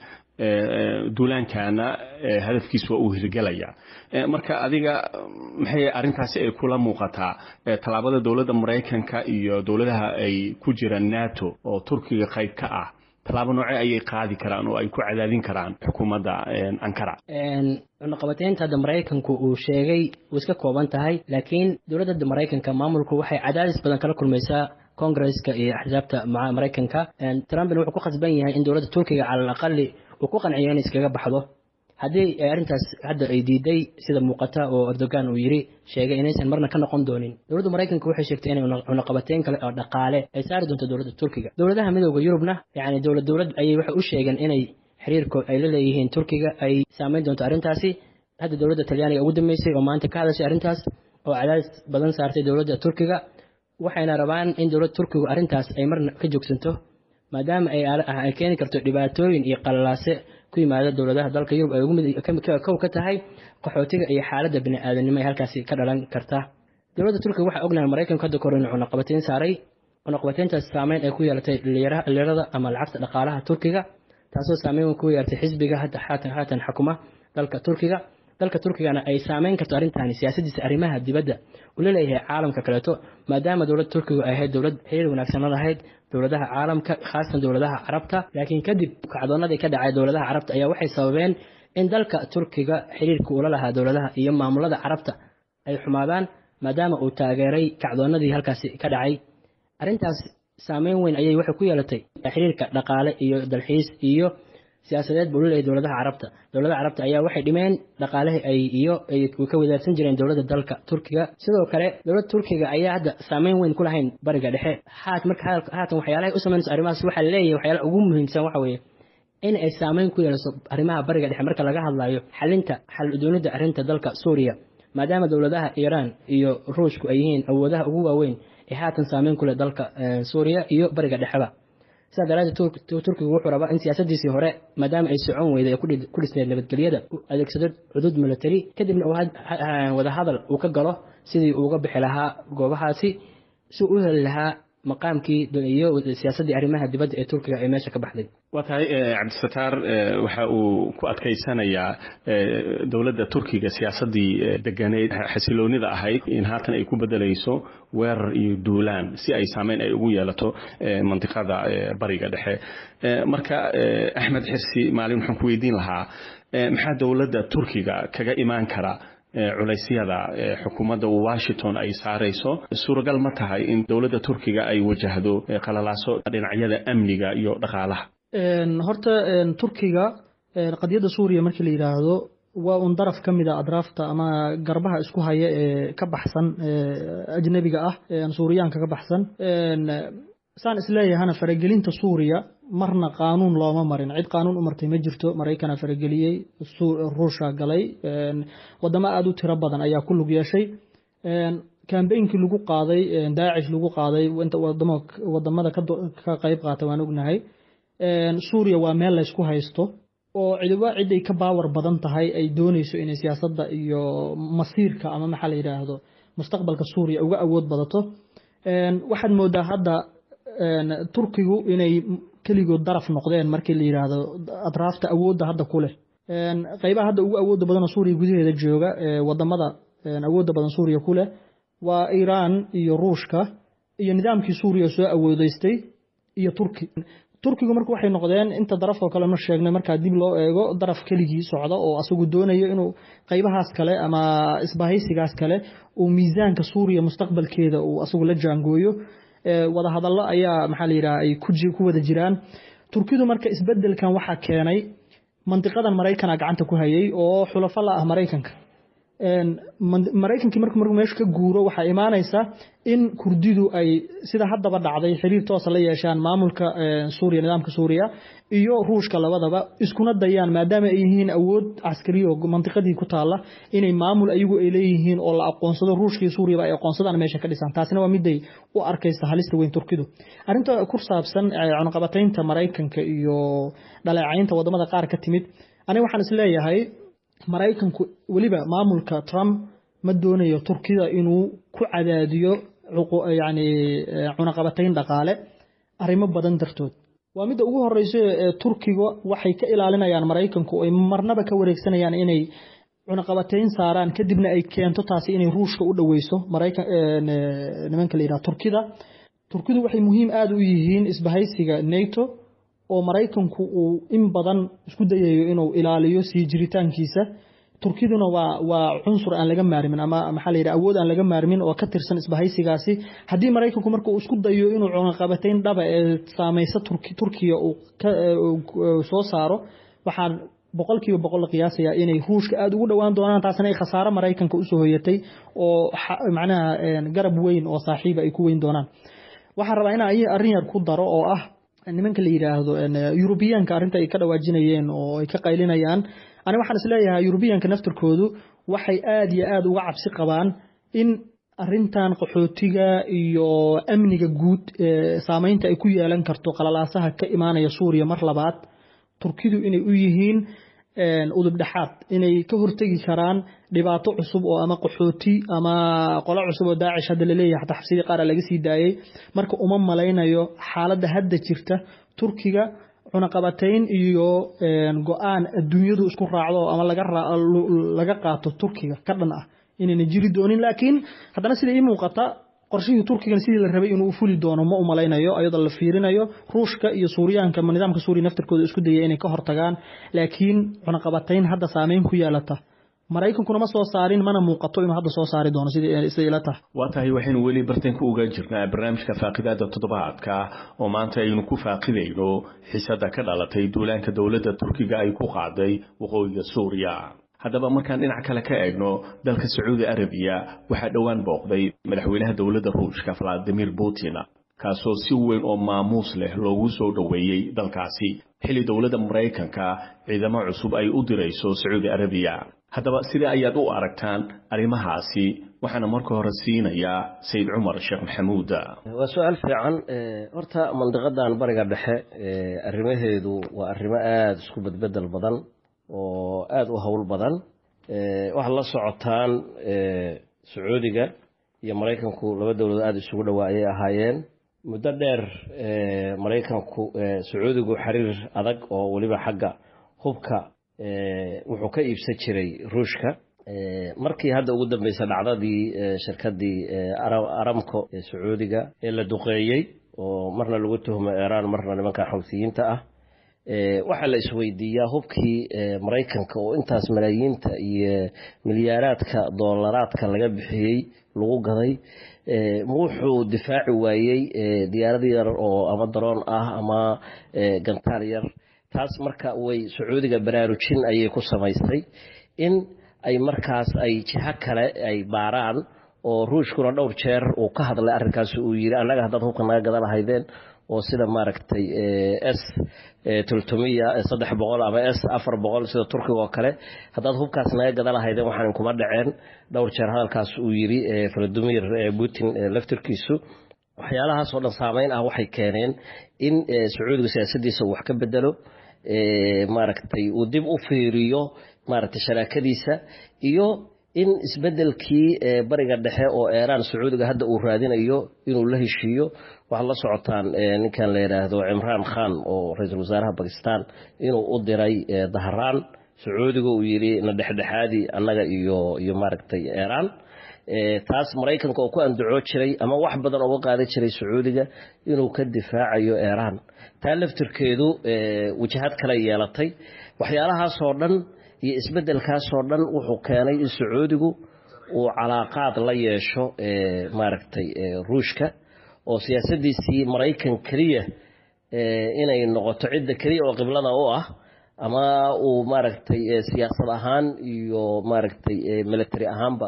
duulaankana hadafkiis waa uu hirgelaya marka adiga maxay arrintaasi ay kula muuqataa tallaabada dowladda maraykanka iyo dowladaha ay ku jiraan nato oo turkiga qayb ka ah tallaabo noocee ayay qaadi karaan oo ay ku cadaadin karaan xukuumadda ankara cunaqabateynta hadda maraykanku uu sheegay way iska kooban tahay laakiin dowladda hadda maraykanka maamulku waxay cadaadis badan kala kulmaysaa kongresska iyo axsaabta maraykanka trumpin wuxuu ku khasban yahay in dowladda turkiga cala alaqali uu ku qanciyo in iskaga baxdo haddii arrintaas hadda ay diiday sida muuqata oo erdogan uu yiri sheegay inaysan marna ka noqon doonin dowladda maraykanka waxay sheegtay inay cunaqabateyn kale oo dhaqaale ay saari doonto dowladda turkiga dowladaha midooda yurubna yacni dowlad dowlad ayay waxay u sheegeen inay xiriirkood ay la leeyihiin turkiga ay saameyn doonto arrintaasi hadda dowladda talyaaniga ugu dambeysay oo maanta ka hadashay arrintaas oo cadaadis badan saartay dowladda turkiga waxayna rabaan in dowladda turkigu arrintaas ay marna ka joogsanto maadaama ay keeni karto dhibaatooyin iyo qalalaase ku yimaada dowladaha dalka yurub ay kow ka tahay qaxootiga iyo xaaladda bini-aadanimo ee halkaasi ka dhalan karta dowladda turkiga waxaa ognahay maraykanku hadda kahor inuu cunaqabateyn saaray cunaqabateyntaas saameyn ay ku yeelatay liirada ama lacagta dhaqaalaha turkiga taasoo saameyn ku yeelatay xisbiga hadda haatan haatan xukuma dalka turkiga dalka turkigana ay saameyn karto arrintaani siyaasadiisa arrimaha dibadda uu la leeyahay caalamka kaleeto maadaama dowladda turkiga ay ahayd dowlad xiriir wanaagsan la lahayd dowladaha caalamka khaasatan dowladaha carabta laakiin kadib kacdoonadii ka dhacay dowladaha carabta ayaa waxay sababeen in dalka turkiga xiriirka uula lahaa dowladaha iyo maamulada carabta ay xumaadaan maadaama uu taageeray kacdoonadii halkaasi ka dhacay arrintaas saameyn weyn ayay waxay ku yeelatay xiriirka dhaqaale iyo dalxiis iyo siyaasadeed buu leeyahay dowladaha carabta dowladaha carabta ayaa waxay dhimeen dhaqaalihii ay iyo ay ka wadaagsan jireen dowladda dalka turkiga sidoo kale dowladda turkiga ayaa hadda saameyn weyn ku lahayn bariga dhexe haat marka haatan waxyaalahay u samaynayso arrimahaas waxaa laleeyahay waxyaalaha ugu muhiimsan waxa weeye in ay saameyn ku yeelaso arrimaha bariga dhexe marka laga hadlayo xalinta xal udoonida arrinta dalka suuriya maadaama dowladaha iiraan iyo ruushku ay yihiin awoodaha ugu waaweyn ee haatan saameyn ku leh dalka suuriya iyo bariga dhexeba sidaa daraaddeed turkigu wuxuu rabaa in siyaasadiisii hore maadaama ay socon weyday ee ku dhisneed nabadgelyada u adeegsado cudud military kadibna wadahadal uu ka galo sidii uuga bixi lahaa goobahaasi si u heli lahaa maqaamkii iyo siyaasaddii arrimaha dibadda ee turkiga ee meesha ka baxday waa tahay cabdisataar waxa uu ku adkaysanayaa dowladda turkiga siyaasaddii deganeyd xasiloonida ahayd in haatan ay ku bedelayso weerar iyo duulaan si ay saameyn ay ugu yeelato mandiqada bariga dhexe marka axmed xirsi maalin waxaan ku weydiin lahaa maxaa dowladda turkiga kaga imaan kara culaysyada xukuumadda washington ay saarayso suuragal ma tahay in dowladda turkiga ay wajahdo qalalaaso dhinacyada amniga iyo dhaqaalaha horta turkiga qadiyadda suuriya markii la yidhaahdo waa un daraf ka mid a adraafta ama garbaha isku haya ee ka baxsan ajnebiga ah suuriyaanka ka baxsan saan isleeyahana faragelinta suuriya marna qaanuun looma marin cid qaanuun u martay ma jirto maraykana farageliyey ruusha galay wadamo aada u tiro badan ayaa ku lug yeeshay kambeynkii lagu qaaday daacish lagu qaaday inta wadamada ka qayb qaata waan ognahay suuriya waa meel laysku haysto oo cidiba ciday ka baawar badan tahay ay dooneyso inay siyaasadda iyo masiirka ama maxaa la yidhaahdo mustaqbalka suuriya uga awood badato waxaad moodaa hadda turkigu inay keligood daraf noqdeen markii la yidhaahdo atraafta awoodda hadda ku leh qaybaha hadda ugu awoodda badanoo suuriya gudaheeda jooga wadamada awoodda badan suuriya ku leh waa iiraan iyo ruushka iyo nidaamkii suuriya soo awoodeystay iyo turki turkigu marka waxay noqdeen inta daraf oo kale ma sheegnay markaa dib loo eego daraf keligii socda oo asagu doonayo inuu qaybahaas kale ama isbahaysigaas kale uu miisaanka suuriya mustaqbalkeeda uu asagu la jaangooyo wadahadallo ayaa maxaa la yidhaha ay ku wada jiraan turkidu marka isbedelkan waxaa keenay mandiqadan maraykana gacanta ku hayay oo xulafo la ah maraykanka maraykankii markuu markuu meesha ka guuro waxaa imaanaysa in kurdidu ay sida haddaba dhacday xiriir toosa la yeeshaan maamulka suuriya nidaamka suuriya iyo ruushka labadaba iskuna dayaan maadaama ay yihiin awood caskariya oo mandiqadii ku taala inay maamul ayagu ay leeyihiin oo la aqoonsado ruushka iyo suuriyaba ay aqoonsadaan meesha ka dhisaan taasina waa miday u arkaysa halista weyn turkidu arrinta ku saabsan cunaqabataynta maraykanka iyo dhaleecaynta wadamada qaar ka timid aniga waxaan isleeyahay maraykanku weliba maamulka trump ma doonayo turkida inuu ku cadaadiyo yani cunaqabatayn dhaqaale arrimo badan dartood waa midda ugu horeysa ee turkiga waxay ka ilaalinayaan maraykanku ay marnaba ka wareegsanayaan inay cunaqabatayn saaraan kadibna ay keento taasi inay ruushka u dhoweyso nimanka la yidhaha turkida turkidu waxay muhiim aada u yihiin isbahaysiga nato oo maraykanku uu in badan isku dayayo inuu ilaaliyo sii jiritaankiisa turkiduna waa waa cunsur aan laga maarmin ama maxaa la yidhaha awood aan laga maarmin oo ka tirsan isbahaysigaasi haddii maraykanku marka uu isku dayo inuu cunaqabatayn dhaba ee saamaysa turkiya uu soo saaro waxaan boqolkiiba boqol la qiyaasayaa inay ruushka aada ugu dhowaan doonaan taasina ay khasaaro maraykanka usoo hoyatay oo macnaha garab weyn oo saaxiiba ay ku weyn doonaan waxaan rabaa inaan arrin yar ku daro oo ah nimanka la yidhaahdo yurubiyaanka arrinta ay ka dhawaajinayeen oo ay ka qaylinayaan ani waxaan isleeyahay yurubiyaanka naftarkoodu waxay aada iyo aada uga cabsi qabaan in arintan qaxootiga iyo amniga guud saameynta ay ku yeelan karto qalalaasaha ka imaanaya suuriya mar labaad turkidu inay u yihiin udub dhexaad inay ka hortegi karaan dhibaato cusub oo ama qaxooti ama qolo cusub oo daacish hadda laleeyahay xataa xabsidii qaara laga sii daayey marka uma malaynayo xaaladda hadda jirta turkiga cunaqabatayn iyo go-aan adduunyadu isku raacdo ama laga qaato turkiga ka dhan ah inayna jiri doonin laakiin haddana sida ii muuqata qorshihii turkigan sidii la rabay inuu u fuli doono ma u malaynayo iyadoo la fiirinayo ruushka iyo suuriyaanka nidaamka suuriya naftarkooda isku daya inay ka hortagaan laakiin cunaqabatayn hadda saameyn ku yeelata maraykankuna ma soo saarin mana muuqato inuu hadda soo saari doono siday ila tahay waa tahay waxaynu weli bartanka uga jirnaa barnaamijka faaqidaada toddobaadka oo maanta aynu ku faaqidayno xiisada ka dhalatay duulaanka dowladda turkiga ay ku qaaday waqooyiga suuriya haddaba markaan dhinac kale ka eegno dalka sacuudi arabiya waxaa dhowaan booqday madaxweynaha dowladda ruushka valadimir putin kaasoo si weyn oo maamuus leh loogu soo dhoweeyey dalkaasi xilli dowladda maraykanka ciidamo cusub ay u dirayso sacuudi arabiya haddaba sidee ayaad u aragtaan arrimahaasi waxaana marka hore siinayaa sayid cumar sheekh maxamuud waa su-aal fiican horta mandiqadan bariga dhexe arrimaheedu waa arrimo aada isku bedbedel badan oo aada u howl badan waxaad la socotaan sacuudiga iyo maraykanku laba dowladood aada isugu dhowaa ayay ahaayeen muddo dheer maraykanku sacuudigu xiriir adag oo weliba xagga hubka wuxuu ka iibsan jiray ruushka markii hadda ugu dambeysa dhacdadii shirkadii aramco ee sacuudiga ee la duqeeyey oo marna lagu tuhmo iiraan marna nimanka xogsiyiinta ah waxaa la isweydiiyaa hubkii maraykanka oo intaas malaayiinta iyo milyaaraadka doolaraadka laga bixiyey lagu gaday wuxuu difaaci waayey diyaarad yar oo ama daroon ah ama gantaal yar taas marka way sacuudiga baraarujin ayay ku samaysay in ay markaas ay jiho kale ay baaraan oo ruushkuna dhowr jeer uu ka hadlay arrinkaas uu yiri annaga haddaad hubka naga gadan lahaydeen oo sida maaragtay s tultumiya saddex boqol ama s afar boqol sida turkiga oo kale haddaad hubkaas naga gadan lahaydeen waxaan inkuma dhaceen dhowr jeer hadalkaas uu yiri valadimir putin laftirkiisu waxyaalahaas oo dhan saameyn ah waxay keeneen in sacuudiga siyaasadiisa uu wax ka bedelo maaragtay uu dib u fiiriyo maaragtay sharaakadiisa iyo in isbedelkii bariga dhexe oo eeraan sacuudiga hadda uu raadinayo inuu la heshiiyo waxaad la socotaan ninkan la yidhaahdo cimraan khan oo ra-iisul wasaaraha bakistan inuu u diray dahraan sacuudiga uu yidhi na dhexdhexaadi annaga iyo iyo maaragtay eeraan taas maraykanka oo ku andacoo jiray ama wax badan uga qaadan jiray sacuudiga inuu ka difaacayo iiraan taa laftirkeedu wajahad kale yeelatay waxyaalahaasoo dhan iyo isbeddelkaasoo dhan wuxuu keenay in sacuudigu uu calaaqaad la yeesho maaragtay ruushka oo siyaasadiisii maraykan keliya inay noqoto cidda keliya oo qiblada u ah ama uu maaragtay siyaasad ahaan iyo maaragtay military ahaanba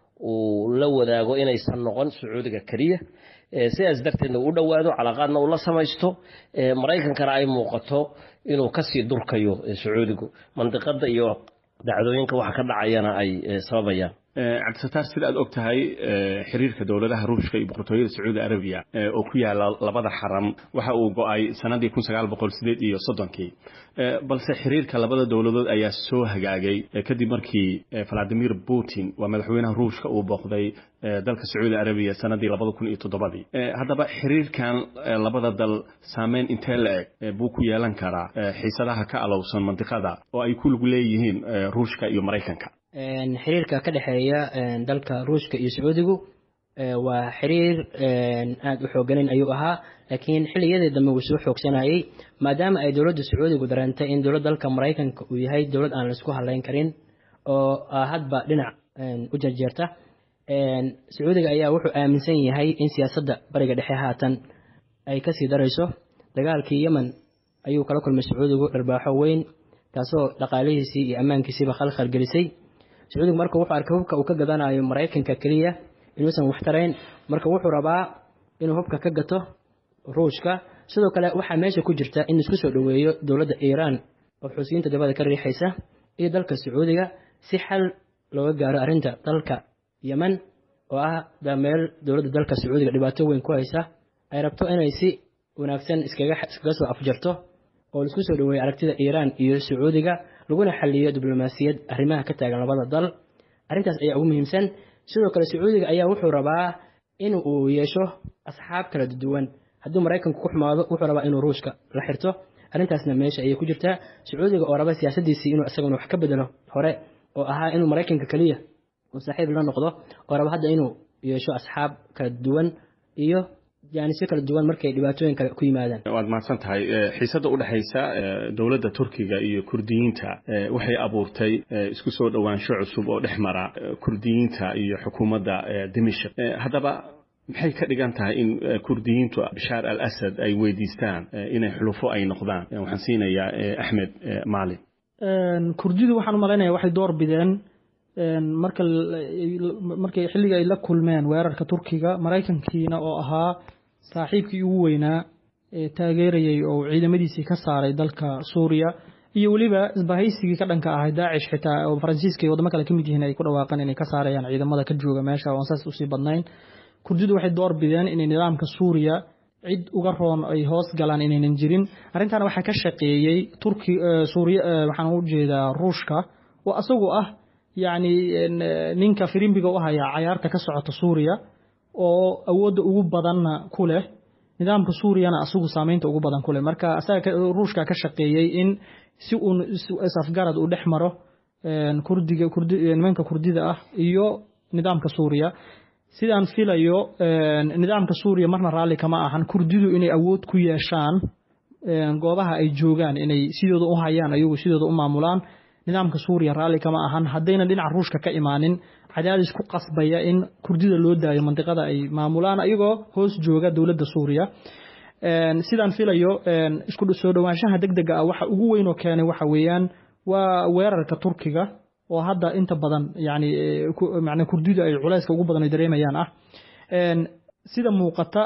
uu la wadaago inaysan noqon sacuudiga keliya sidaas darteedna u dhowaado calaaqaadna uu la samaysto maraykankana ay muuqato inuu kasii durkayo sacuudigu mandiqada iyo dhacdooyinka waxa ka dhacayana ay sababayaan cabdisataar sida aad og tahay xiriirka dowladaha ruushka iyo boqortooyada sacuudi arabiya oo ku yaala labada xaram waxa uu go-ay sanadii kun sagaal boqol sideed iyo soddonkii balse xiriirka labada dowladood ayaa soo hagaagay kadib markii valadimir putin waa madaxweynaha ruushka uu booqday dalka sacuudi arabiya sanadii labada kun iyo toddobadii haddaba xiriirkan labada dal saameyn intee la eg buu ku yeelan karaa xiisadaha ka alowsan mandiqada oo ay ku lug leeyihiin ruushka iyo maraykanka xiriirka ka dhexeeya dalka ruushka iyo sacuudigu waa xiriir aada u xooganayn ayuu ahaa laakiin xilligiyadii dambe wuu soo xoogsanayay maadaama ay dowladda sacuudigu dareentay in dowlad dalka maraykanka uu yahay dowlad aan laisku hadlayn karin oo hadba dhinac u jarjeerta sacuudiga ayaa wuxuu aaminsan yahay in siyaasadda bariga dhexe haatan ay kasii darayso dagaalkii yemen ayuu kala kulmay sacuudigu dharbaaxo weyn taasoo dhaqaalihiisii iyo ammaankiisiiba khalkhal gelisay sacuudigu marka wuxuu arkay hubka uu ka gadanayo maraykanka keliya inuusan waxtarayn marka wuxuu rabaa inuu hubka ka gato ruushka sidoo kale waxaa meesha ku jirta in isku soo dhoweeyo dowladda iiraan oo xusiyiinta dabada ka riixaysa iyo dalka sacuudiga si xal looga gaaro arrinta dalka yemen oo ah meel dowladda dalka sacuudiga dhibaato weyn ku haysa ay rabto inay si wanaagsan iskaga soo afjarto oo laisku soo dhoweeyo aragtida iiraan iyo sacuudiga laguna xaliyo diblomaasiyad arrimaha ka taagan labada dal arrintaas ayaa ugu muhiimsan sidoo kale sacuudiga ayaa wuxuu rabaa in uu yeesho asxaab kala duwan hadduu maraykanku ku xumaado wuxuu rabaa inuu ruushka la xirto arrintaasna meesha ayay ku jirtaa sacuudiga oo raba siyaasadiisii inuu isaguna wax ka bedelo hore oo ahaa inuu maraykanka keliya uu saaxiib la noqdo oo raba hadda inuu yeesho asxaab kala duwan iyo jaanisyo kala duwan markay dhibaatooyin kale ku yimaadaan waad mahadsan tahay xiisadda u dhexaysa dowladda turkiga iyo kurdiyiinta waxay abuurtay isku soo dhowaansho cusub oo dhex mara kurdiyiinta iyo xukuumadda dimishk haddaba maxay ka dhigan tahay in kurdiyiintu bashaar al asad ay weydiistaan inay xulufo ay noqdaan waxaan siinayaa axmed maalin kurdidu waxaan u malaynaya waxay door bideen marka markay xilliga ay la kulmeen weerarka turkiga maraykankiina oo ahaa saaxiibkii ugu weynaa ee taageerayay oo ciidamadiisii ka saaray dalka suuriya iyo weliba isbahaysigii ka dhanka ahay daacish xitaa oo faransiiska iyo wadamo kale ka mid yihiin ay ku dhawaaqeen inay ka saarayaan ciidamada ka jooga meesha oo aan saas usii badnayn kurdidu waxay door bideen inay nidaamka suuriya cid uga roon ay hoos galaan inaynan jirin arrintaana waxaa ka shaqeeyey turki suuriya waxaan u jeedaa ruushka oo asagu ah yacni ninka firimbiga u haya cayaarta ka socota suuriya oo awoodda ugu badanna ku leh nidaamka suuriyana asagu saameynta ugu badan ku leh marka asaga ruushka ka shaqeeyey in si uun isafgarad uu dhex maro kurdiga kurdi nimanka kurdida ah iyo nidaamka suuriya sidaan filayo nidaamka suuriya marna raalli kama ahan kurdidu inay awood ku yeeshaan goobaha ay joogaan inay sidooda u hayaan ayagu sidooda u maamulaan nidaamka suuriya raalli kama ahan haddayna dhinaca ruushka ka imaanin cadaadis ku qasbaya in kurdida loo daayo mandiqada ay maamulaan ayagoo hoos jooga dowladda suuriya sidaan filayo isku soo dhowaanshaha deg dega ah waxa ugu weyn oo keenay waxa weeyaan waa weerarka turkiga oo hadda inta badan yani macnaa kurdidu ay culayska ugu badan ay dareemayaan ah sida muuqata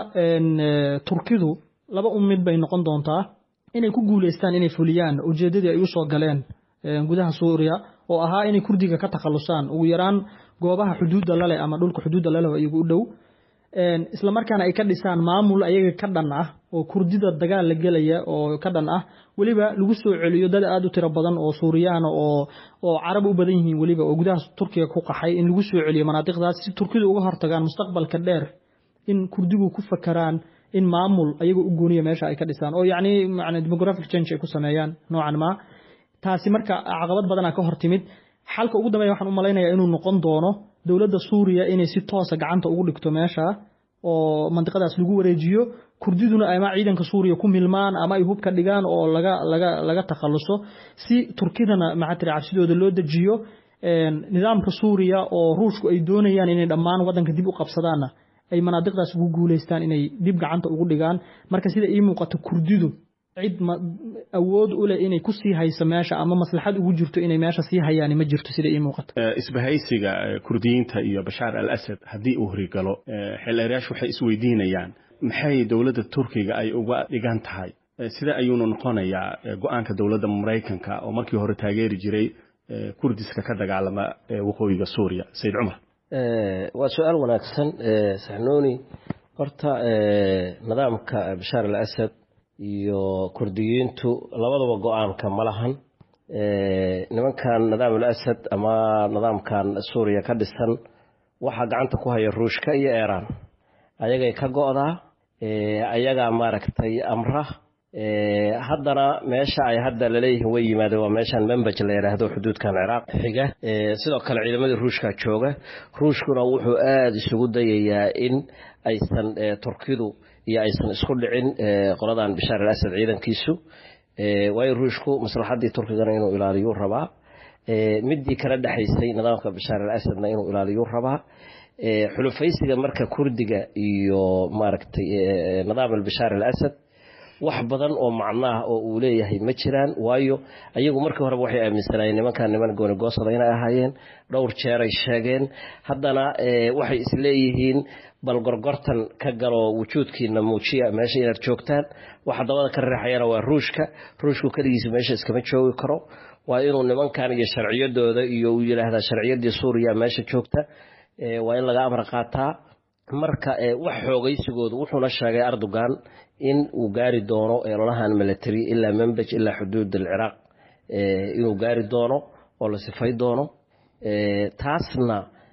turkidu laba un mid bay noqon doontaa inay ku guuleystaan inay fuliyaan ujeeddadii ay usoo galeen gudaha suuriya oo ahaa inay kurdiga ka takhalusaan ugu yaraan goobaha xuduudda lale ama dhulka xuduudda lale iyagu u dhow isla markaana ay ka dhisaan maamul ayaga ka dhan ah oo kurdida dagaal la gelaya oo ka dhan ah weliba lagu soo celiyo dad aada u tiro badan oo suuriyaana oo oo carab u badan yihiin weliba oo gudaha turkiga ku qaxay in lagu soo celiyo manaadiqdaas si turkidu uga hortagaan mustaqbalka dheer in kurdigu ku fakaraan in maamul ayaga u gooniya meesha ay ka dhisaan oo yacni macna demographic change ay ku sameeyaan noocan ma taasi marka caqabad badana ka hor timid xalka ugu dambeeya waxaan u malaynayaa inuu noqon doono dowladda suuriya inay si toosa gacanta ugu dhigto meesha oo mandiqadaas lagu wareejiyo kurdiduna ama ciidanka suuriya ku milmaan ama ay hubka dhigaan oo laga laga laga takhaluso si turkidana maxaa tiri cabsidooda loo dejiyo nidaamka suuriya oo ruushku ay doonayaan inay dhammaan waddanka dib u qabsadaanna ay manaadiqdaas ugu guulaystaan inay dib gacanta ugu dhigaan marka sida ii muuqato kurdidu cid awood u leh inay ku sii hayso meesha ama maslaxad ugu jirto inay meesha sii hayaan ma jirto sida ii muuqato isbahaysiga kurdiyiinta iyo bashaar al asad haddii uu horigalo xeelerayaashu waxay isweydiinayaan maxay dowladda turkiga ay uga dhigan tahay sida ayuunu noqonayaa go-aanka dowladda maraykanka oo markii hore taageeri jiray kurdiska ka dagaalama waqooyiga suuriya sayid cumar waa su-aal wanaagsan saxnuuni horta nidaamka bashaar al asad iyo kurdiyiintu labadaba go-aanka ma lahan nimankan nidaam al asad ama nidaamkan suuriya ka dhisan waxaa gacanta ku haya ruushka iyo iiraan ayagay ka go-daa ayagaa maaragtay amra haddana meesha ay hadda laleeyihiin way yimaadeen waa meeshaan membaj la yidhaahdo xuduudkan ciraaq xiga sidoo kale ciidamadii ruushka jooga ruushkuna wuxuu aada isugu dayayaa in aysan turkidu iyo aysan isku dhicin qoladan bashaar al asad ciidankiisu waayo ruushku maslaxaddii turkigana inuu ilaaliyuu rabaa midii kala dhexaysay nidaamka bashaar al asadna inuu ilaaliyuu rabaa xulufaysiga marka kurdiga iyo maaragtay nidaam albashaar al asad wax badan oo macnaah oo uu leeyahay ma jiraan waayo ayagu markii horeba waxay aaminsanaayeen nimankan niman goonigoosada inay ahaayeen dhowr jeeray sheegeen haddana waxay isleeyihiin bal gorgortan ka galo wujuudkiina muujiya meesha inaad joogtaan waxa dabada ka reexayana waa ruushka ruushku keligiisa meesha iskama joogi karo waa inuu nimankan iyo sharciyadooda iyo uu yidhaahdaa sharciyadii suuriya meesha joogta waa in laga amar qaataa marka wax xoogaysigoodu wuxuuna sheegay erdogan in uu gaari doono ololahan military ilaa membaj ilaa xuduud alciraaq inuu gaari doono oo la sifay doono taasna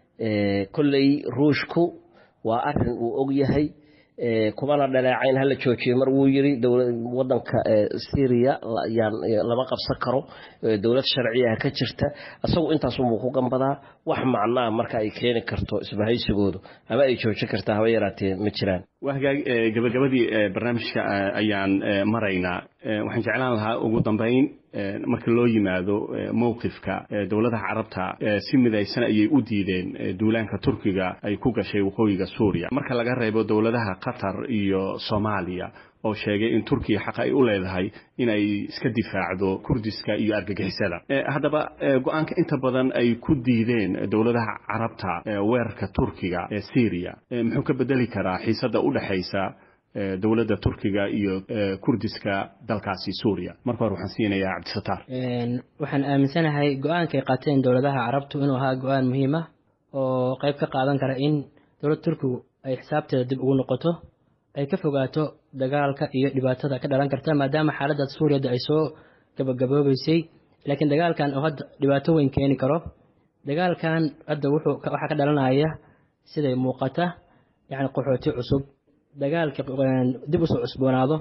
kolley ruushku waa arin uu og yahay kumana dhaleecayn hala joojiyo mar wuu yiri wadanka syria lama qabsan karo dowlad sharciyaha ka jirta isagu intaasunbuu ku gambadaa wax macnaa marka ay keeni karto isbahaysigoodu ama ay joojin kartaa haba yaraatee ma jiraan waa hagaag gabagabadii barnaamijka ayaan maraynaa waxaan jeclaan lahaa ugu dambayn marka loo yimaado mowqifka dowladaha carabta si midaysan ayay u diideen duulaanka turkiga ay ku gashay waqooyiga suuriya marka laga reebo dowladaha qatar iyo soomaaliya oo sheegay in turkiya xaq ay u leedahay inay iska difaacdo kurdiska iyo argagixisada haddaba go-aanka inta badan ay ku diideen dowladaha carabta weerarka turkiga ee syriya muxuu ka bedeli karaa xiisada u dhexaysa dowladda turkiga iyo kurdiska dalkaasi suuriya marka hore waxaan siinayaa cabdisataar waxaan aaminsanahay go-aankay qaateen dowladaha carabtu inuu ahaa go-aan muhiim ah oo qeyb ka qaadan kara in dowladda turkigu ay xisaabteeda dib ugu noqoto ay ka fogaato dagaalka iyo dhibaatada ka dhalan karta maadaama xaaladda suuriyada ay soo gabagaboobeysay laakiin dagaalkan oo hadda dhibaato weyn keeni karo dagaalkan hadda wuxuu waxaa ka dhalanaya siday muuqata yacni qaxooti cusub dagaalka dib usoo cusboonaado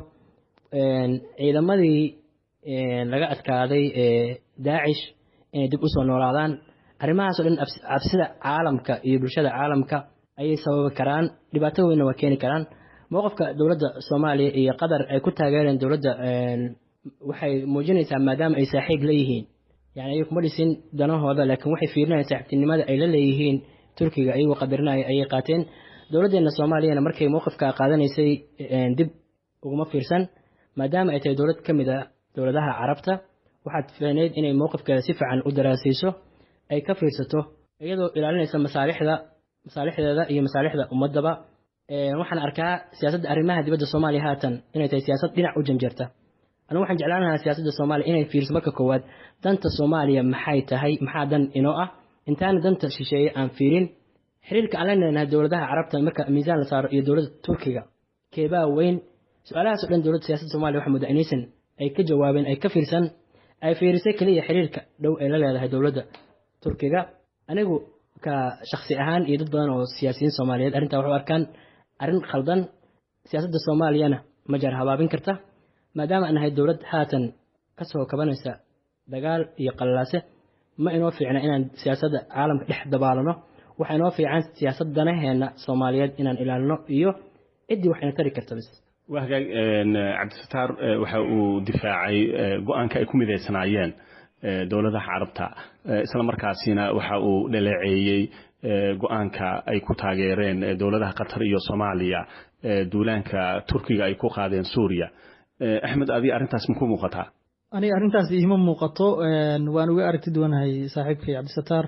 ciidamadii laga adkaaday daacish inay dib usoo noolaadaan arrimahaas oo dhan cabsida caalamka iyo bulshada caalamka ayay sababi karaan dhibaato weynna waa keeni karaan mowqifka dowladda soomaaliya iyo qatar ay ku taageereen dowladda waxay muujinaysaa maadaama ay saaxiib leeyihiin yani ayay kuma dhisin danahooda laakiin waxay fiirinayaan saaxiibtinimada ay la leeyihiin turkiga ayagoo qadarinaya ayay qaateen dowladdeena soomaaliyana markay mowqifka qaadanaysay dib uguma fiirsan maadaama ay tahay dowlad ka mid a dowladaha carabta waxaad fiicneyd inay mowqifkeeda si fiican u daraasayso ay ka fiirsato iyadoo ilaalinaysa masaalixda masaalixdeeda iyo masaalixda ummadaba waxaan arkaa siyaasadda arrimaha dibadda soomaaliya haatan inay tahay siyaasad dhinac u janjeerta anigu waxaan jeclaan lahaa siyaasadda soomaaliya inay fiirso marka koowaad danta soomaaliya maxay tahay maxaa dan inoo ah intaana danta shisheeye aan fiirin xiriirka aan la leenahay dowladaha carabta marka miisaan la saaro iyo dowladda turkiga keebaa weyn su-aalahaas o dhan dowladda siyaasadda somaaliya waxaa mudda inaysan ay ka jawaabeen ay ka fiirsan ay fiirisay keliya xiriirka dhow ay la leedahay dowladda turkiga anigu ka shaksi ahaan iyo dad badan oo siyaasiyiin soomaaliyeed arrintaa waxu arkaan arrin khaldan siyaasadda soomaaliyana ma jar habaabin karta maadaama aan nahay dowlad haatan kasoo kabanaysa dagaal iyo qallalaase ma inoo fiicna inaan siyaasadda caalamka dhex dabaalano waxaa inoo fiican siyaasad danaheena soomaaliyeed inaan ilaalino iyo ciddii waxayna tari karta bis waa hagaag cabdisataar waxa uu difaacay go-aanka ay ku midaysanaayeen dowladaha carabta isla markaasina waxa uu dhaleeceeyey go-aanka ay ku taageereen dowladaha qatar iyo soomaaliya duulaanka turkiga ay ku qaadeen suuriya axmed adi arrintaas ma ku muuqataa aniga arrintaas iima muuqato waan uga aragti duwanahay saaxiibkay cabdisataar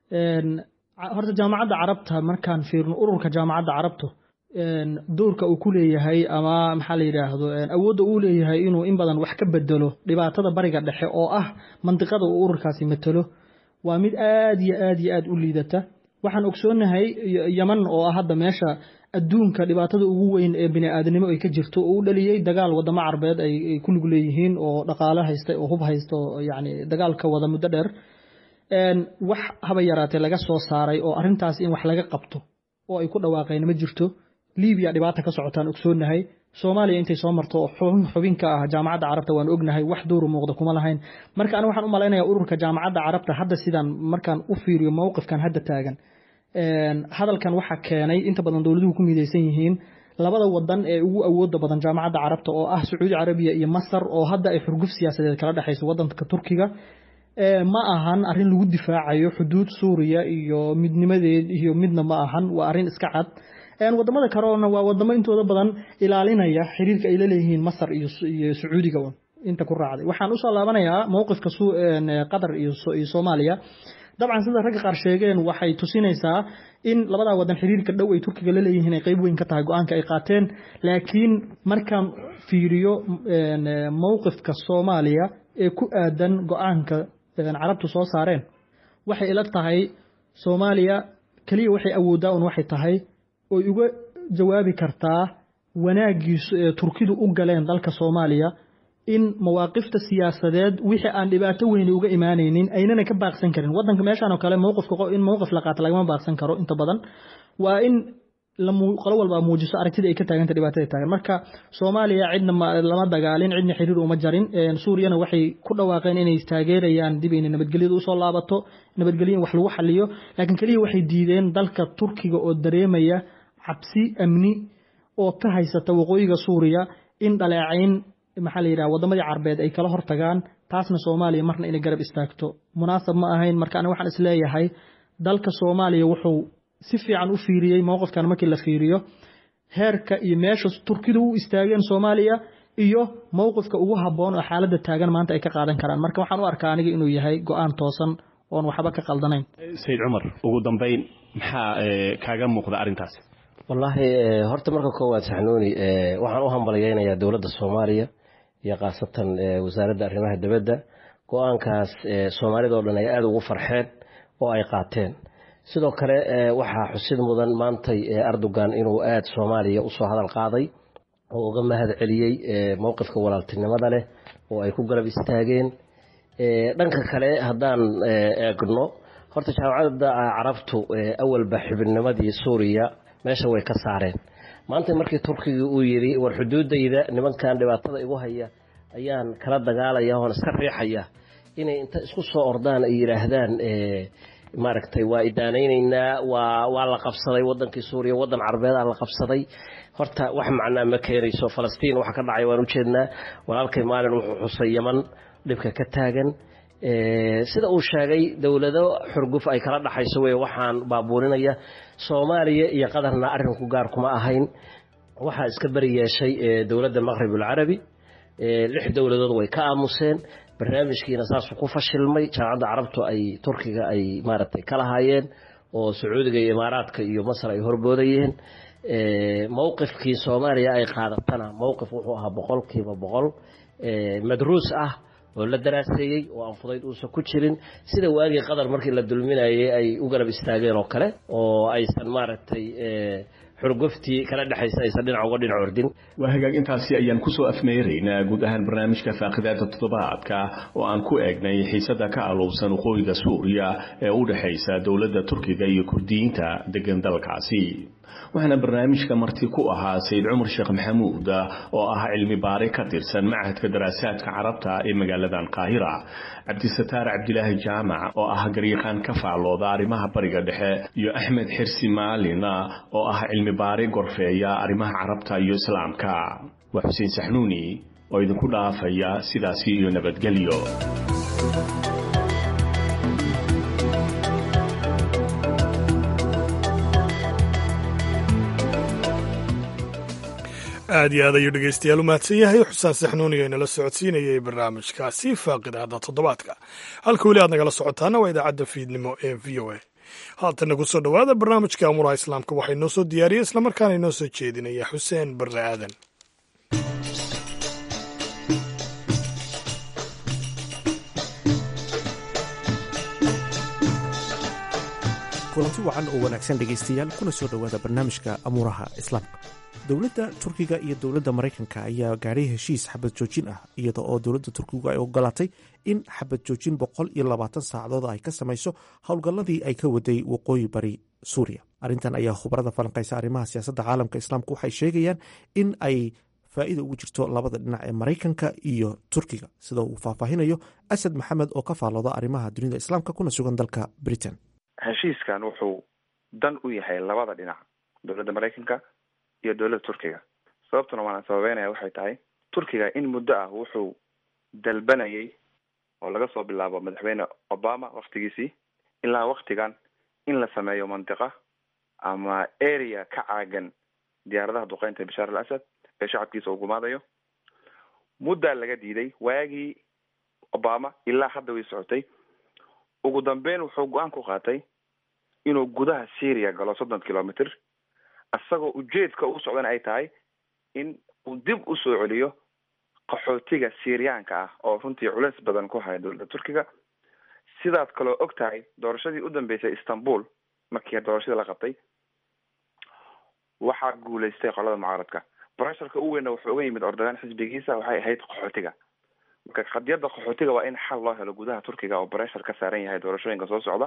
horta jaamacadda carabta markaan fiirno ururka jaamacadda carabtu doorka uu ku leeyahay ama maxaa la yidhaahdo awoodda uu leeyahay inuu in badan wax ka bedelo dhibaatada bariga dhexe oo ah mandiqada uu ururkaasi matelo waa mid aad iyo aad iyo aad u liidata waxaan ogsoonahay yaman oo ah hadda meesha adduunka dhibaatada ugu weyn ee bini-aadanimo ay ka jirto oo u dhaliyey dagaal wadamo carbeed ay ku lug leeyihiin oo dhaqaale haysta oo hub haysta oo yacni dagaalka wada muddo dheer wax haba yaraatee laga soo saaray oo arrintaas in wax laga qabto oo ay ku dhawaaqeen ma jirto libiya dhibaata ka socotaan ogsoonahay soomaaliya intay soo marto xubin xubin ka ah jaamacadda carabta waan ognahay wax dowru muuqda kuma lahayn marka aniga waxaan u malaynayaa ururka jaamacadda carabta hadda sidaan markaan u fiiriyo mowqifkan hadda taagan hadalkan waxaa keenay inta badan dowladuhu ku midaysan yihiin labada wadan ee ugu awooda badan jaamacadda carabta oo ah sacuudi carabiya iyo masar oo hadda ay xurguf siyaasadeed kala dhexayso wadanka turkiga ma ahan arrin lagu difaacayo xuduud suuriya iyo midnimadeed iyo midna ma ahan waa arrin iska cad wadamada kaleona waa wadamo intooda badan ilaalinaya xiriirka ay laleeyihiin masar iyo sacuudiga inta ku raacday waxaan usoo laabanayaa mowqifka qatar iyo soomaaliya dabcan sida ragga qaar sheegeen waxay tusinaysaa in labadaa wadan xiriirka dhow ay turkiga la leeyihiin ay qayb weyn ka tahay go-aanka ay qaateen laakiin markaan fiiriyo mowqifka soomaaliya ee ku aadan go-aanka carabtu soo saareen waxay ila tahay soomaaliya keliya waxay awooddaa un waxay tahay oy uga jawaabi kartaa wanaaggiisu ee turkidu u galeen dalka soomaaliya in mawaaqifta siyaasadeed wixii aan dhibaato weyni uga imaanaynin aynana ka baaqsan karin wadanka meeshaan oo kale mowqifka in mowqif la qaato lagama baaqsan karo inta badan waa in qolo walba muujiso aragtida ay ka taaganta dhibaatada taagan marka soomaaliya cidna lama dagaalin cidna xiriir uma jarin suuriyana waxay ku dhawaaqeen inay taageerayaan dib inay nabadgelyada usoo laabato nabadgelyo in wax lagu xaliyo laakiin keliya waxay diideen dalka turkiga oo dareemaya cabsi amni oo ka haysata waqooyiga suuriya in dhaleecayn maxaa la yidhaha wadamadii carbeed ay kala hortagaan taasna soomaaliya marna inay garab istaagto munaasab ma ahayn marka aniga waxaan isleeyahay dalka soomaaliya wuxuu si fiican u fiiriyey mowqifkan markii la fiiriyo heerka iyo meesha turkidu u istaageen soomaaliya iyo mowqifka ugu habboon oo xaaladda taagan maanta ay ka qaadan karaan marka waxaan u arkaa aniga inuu yahay go-aan toosan oon waxba ka qaldanayn sayid cumar ugu dambayn maxaa kaaga muuqda arrintaas wallaahi horta marka koowaad saxnuuni waxaan u hambalyeynayaa dowladda soomaaliya iyo khaasatan wasaaradda arrimaha dibadda go-aankaas soomaalida oo dhan ay aada ugu farxeen oo ay qaateen sidoo kale waxaa xusid mudan maantay erdogan inuu aada soomaaliya usoo hadal qaaday oo uga mahad celiyey mowqifka walaaltinimada leh oo ay ku garab istaageen dhanka kale haddaan eegno horta jaamacadda carabtu awalba xibinnimadii suuriya meesha way ka saareen maanta markii turkiga uu yidhi war xuduudayda nimankan dhibaatada igu haya ayaan kala dagaalaya oon iska riixaya inay inta isku soo ordaan ay yidhaahdaan maaragtay waa idaanaynaynaa waa waa la qabsaday wadankii suuriya wadan carbeedaa la qabsaday horta wax macnaa ma keenayso falastiin waxa ka dhacay waan ujeednaa walaalkay maalin wuxuu xusay yaman dhibka ka taagan sida uu sheegay dowlado xurguf ay kala dhaxayso wey waxaan baabuurinaya soomaaliya iyo qatarna arrinku gaar kuma ahayn waxaa iska beri yeeshay dowladda maqrib alcarabi lix dowladood way ka aamuseen barnaamijkiina saasuu ku fashilmay jaamacadda carabtu ay turkiga ay maaragtay ka lahaayeen oo sacuudiga iyo imaaraadka iyo masar ay horboodayeen mowqifkii soomaaliya ay qaadatana mowqif wuxuu ahaa boqolkiiba boqol madruus ah oo la daraaseeyey oo aan fudayd uusan ku jirin sida waagii qatar markii la dulminayay ay u garab istaageen oo kale oo aysan maaragtay xurguftii kala dhexaysa aysan dhinac uga dhinac ordin waa hagaag intaasi ayaan kusoo afmeeraynaa guud ahaan barnaamijka faaqidaada toddobaadka oo aan ku eegnay xiisada ka alowsan waqooyiga suuriya ee u dhexaysa dowladda turkiga iyo kurdiyiinta degan dalkaasi waxaana barnaamijka marti ku ahaa sayid cumar sheekh maxamuud oo ah cilmi baare ka tirsan machadka daraasaadka carabta ee magaaladan qaahira cabdisataar cabdilaahi jaamac oo ah garyaqaan ka faallooda arrimaha bariga dhexe iyo axmed xirsi maalin oo ah cilmi baare gorfeeya arrimaha carabta iyo islaamka waa xuseen saxnuuni oo idinku dhaafaya sidaasi iyo nabadgelyo aad iyo aad ayuu dhegeystayaal u mahadsan yahay xusaan saxnuuniga inala socodsiinayay barnaamijkaasi faaqidahda toddobaadka halka weli aad nagala socotaana waa idaacadda fiidnimo ee v o a haatana ku soo dhowaada barnaamijka amuraha islaamka waxaa inoo soo diyaariyey islamarkaana inoo soo jeedinaya xuseen barre aadan kulanti wacan oo wanaagsan dhegaystayaal kuna soo dhowaada barnaamijka amuuraha islaamka dowladda turkiga iyo dowladda maraykanka ayaa gaadhay heshiis xabad joojin ah iyada oo dowladda turkigu ay ogolaatay in xabad joojin boqol iyo labaatan saacadood ay ka samayso howlgalladii ay ka waday waqooyi bari suuriya arrintan ayaa khubarada falanqaysa arrimaha siyaasadda caalamka islaamka waxay sheegayaan in ay faa'iida ugu jirto labada dhinac ee maraykanka iyo turkiga sida uu faahfaahinayo asad maxamed oo ka faallooda arrimaha dunida islaamka kuna sugan dalka britain heshiiskan wuxuu dan u yahay labada dhinac dowladda maraykanka iyo dowladda turkiga sababtuna waana sababeynaya waxay tahay turkiga in muddo ah wuxuu dalbanayay oo laga soo bilaabo madaxweyne obama waktigiisii ilaa waktigan in la sameeyo mantiqa ama area ka caagan diyaaradaha duqeynta bashaar al asad ee shacabkiisa uu gumaadayo muddaa laga diiday waagii obama ilaa hadda way socotay ugu dambeyn wuxuu go-aan ku qaatay inuu gudaha syria galo soddon kilomitr isagoo ujeedka u socdana ay tahay in uu dib usoo celiyo qaxootiga syriyaanka ah oo runtii culeys badan ku haya dowladda turkiga sidaad kaloo og tahay doorashadii u dambeysay istanbul markii doorashadii la qabtay waxaa guuleystay qolada mucaaradka bresharka u weynna wuxuu uga yimid ordagaan xisbigiisa waxay ahayd qaxootiga marka qadiyadda qaxootiga waa in xal loo helo gudaha turkiga oo breshar ka saaran yahay doorashooyinka soo socda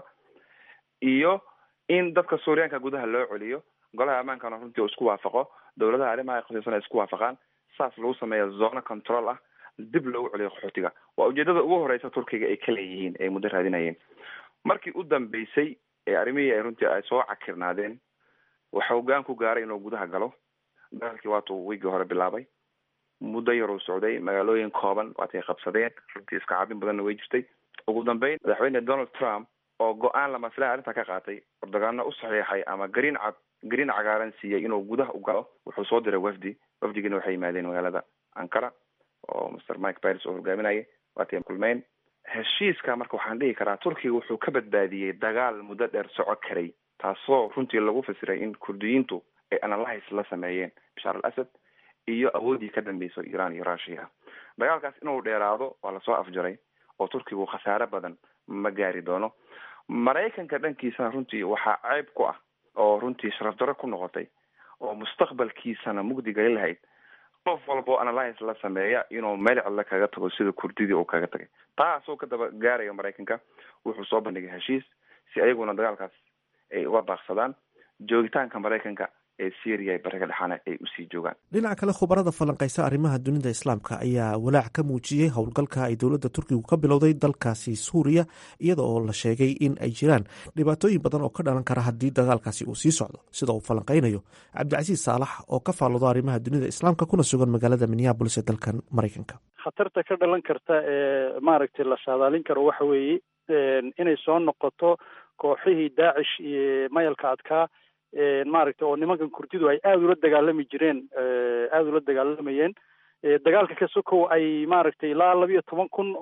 iyo in dadka suuriyaanka gudaha loo celiyo golaha ammaankana runtii uu isku waafaqo dowladaha arrimaha ay khusaysan ay isku waafaqaan saas lagu sameeya zona control ah dib loogu celiyo qaxootiga waa ujeedada ugu horeysa turkiga ay ka leeyihiin ay muddo raadinayeen markii u dambeysay ee arrimihii ay runtii ay soo cakirnaadeen waxa hogaan ku gaaray inuu gudaha galo dagaalkii waatuu wiigii hore bilaabay muddo yaruu socday magaalooyin kooban waatay qabsadeen runtii iska caabin badanna way jirtay ugu dambeyn madaxweyne donald trump oo go-aan lamasle arrinta ka qaatay ordogaano u saxiixay ama gariin cad gariin cagaaran siiyey inuu gudaha u galo wuxuu soo diray wafdi wafdigina waxay yimaadeen magaalada ankara oo master mike pires oo hogaaminayay waatay kulmeyn heshiiska marka waxaan dhihi karaa turkiga wuxuu ka badbaadiyey dagaal muddo dheer soco karay taasoo runtii lagu fasiray in kurdiyiintu ay analyse la sameeyeen bashaar al asad iyo awoodii ka dambeyso iran iyo russia dagaalkaas inuu dheeraado waa lasoo afjaray oo turkigu khasaare badan ma gaari doono maraykanka dhankiisana runtii waxaa ceyb ku ah oo runtii sharaf darro ku noqotay oo mustaqbalkiisana mugdi gali lahayd qof walbao analyse la sameeya inuu meel cidla kaga tago sida kurdidii uu kaga tagay taasoo ka daba gaaraya maraykanka wuxuu soo bandhigay heshiis si ayaguna dagaalkaas ay uga baaqsadaan joogitaanka maraykanka ee syria bariga dhexaana ay usii joogaan dhinaca kale khubarada falanqaysa arrimaha dunida islaamka ayaa walaac ka muujiyey howlgalka ay dowladda turkigu ka bilowday dalkaasi suuriya iyada oo la sheegay in ay jiraan dhibaatooyin badan oo ka dhalan kara haddii dagaalkaasi uu sii socdo sida uu falanqaynayo cabdicasiis saalax oo ka faalloodo arrimaha dunida islaamka kuna sugan magaalada minneabolis ee dalkan maraykanka khatarta ka dhalan karta ee maaragtay la saadaalin karo waxa weeye inay soo noqoto kooxihii daacish iyo mayalka adkaa maaragtay oo nimankan kurdidu ay aada ula dagaalami jireen aada ula dagaalamayeen dagaalka ka sokow ay maaragtay ilaa labiyo toban kun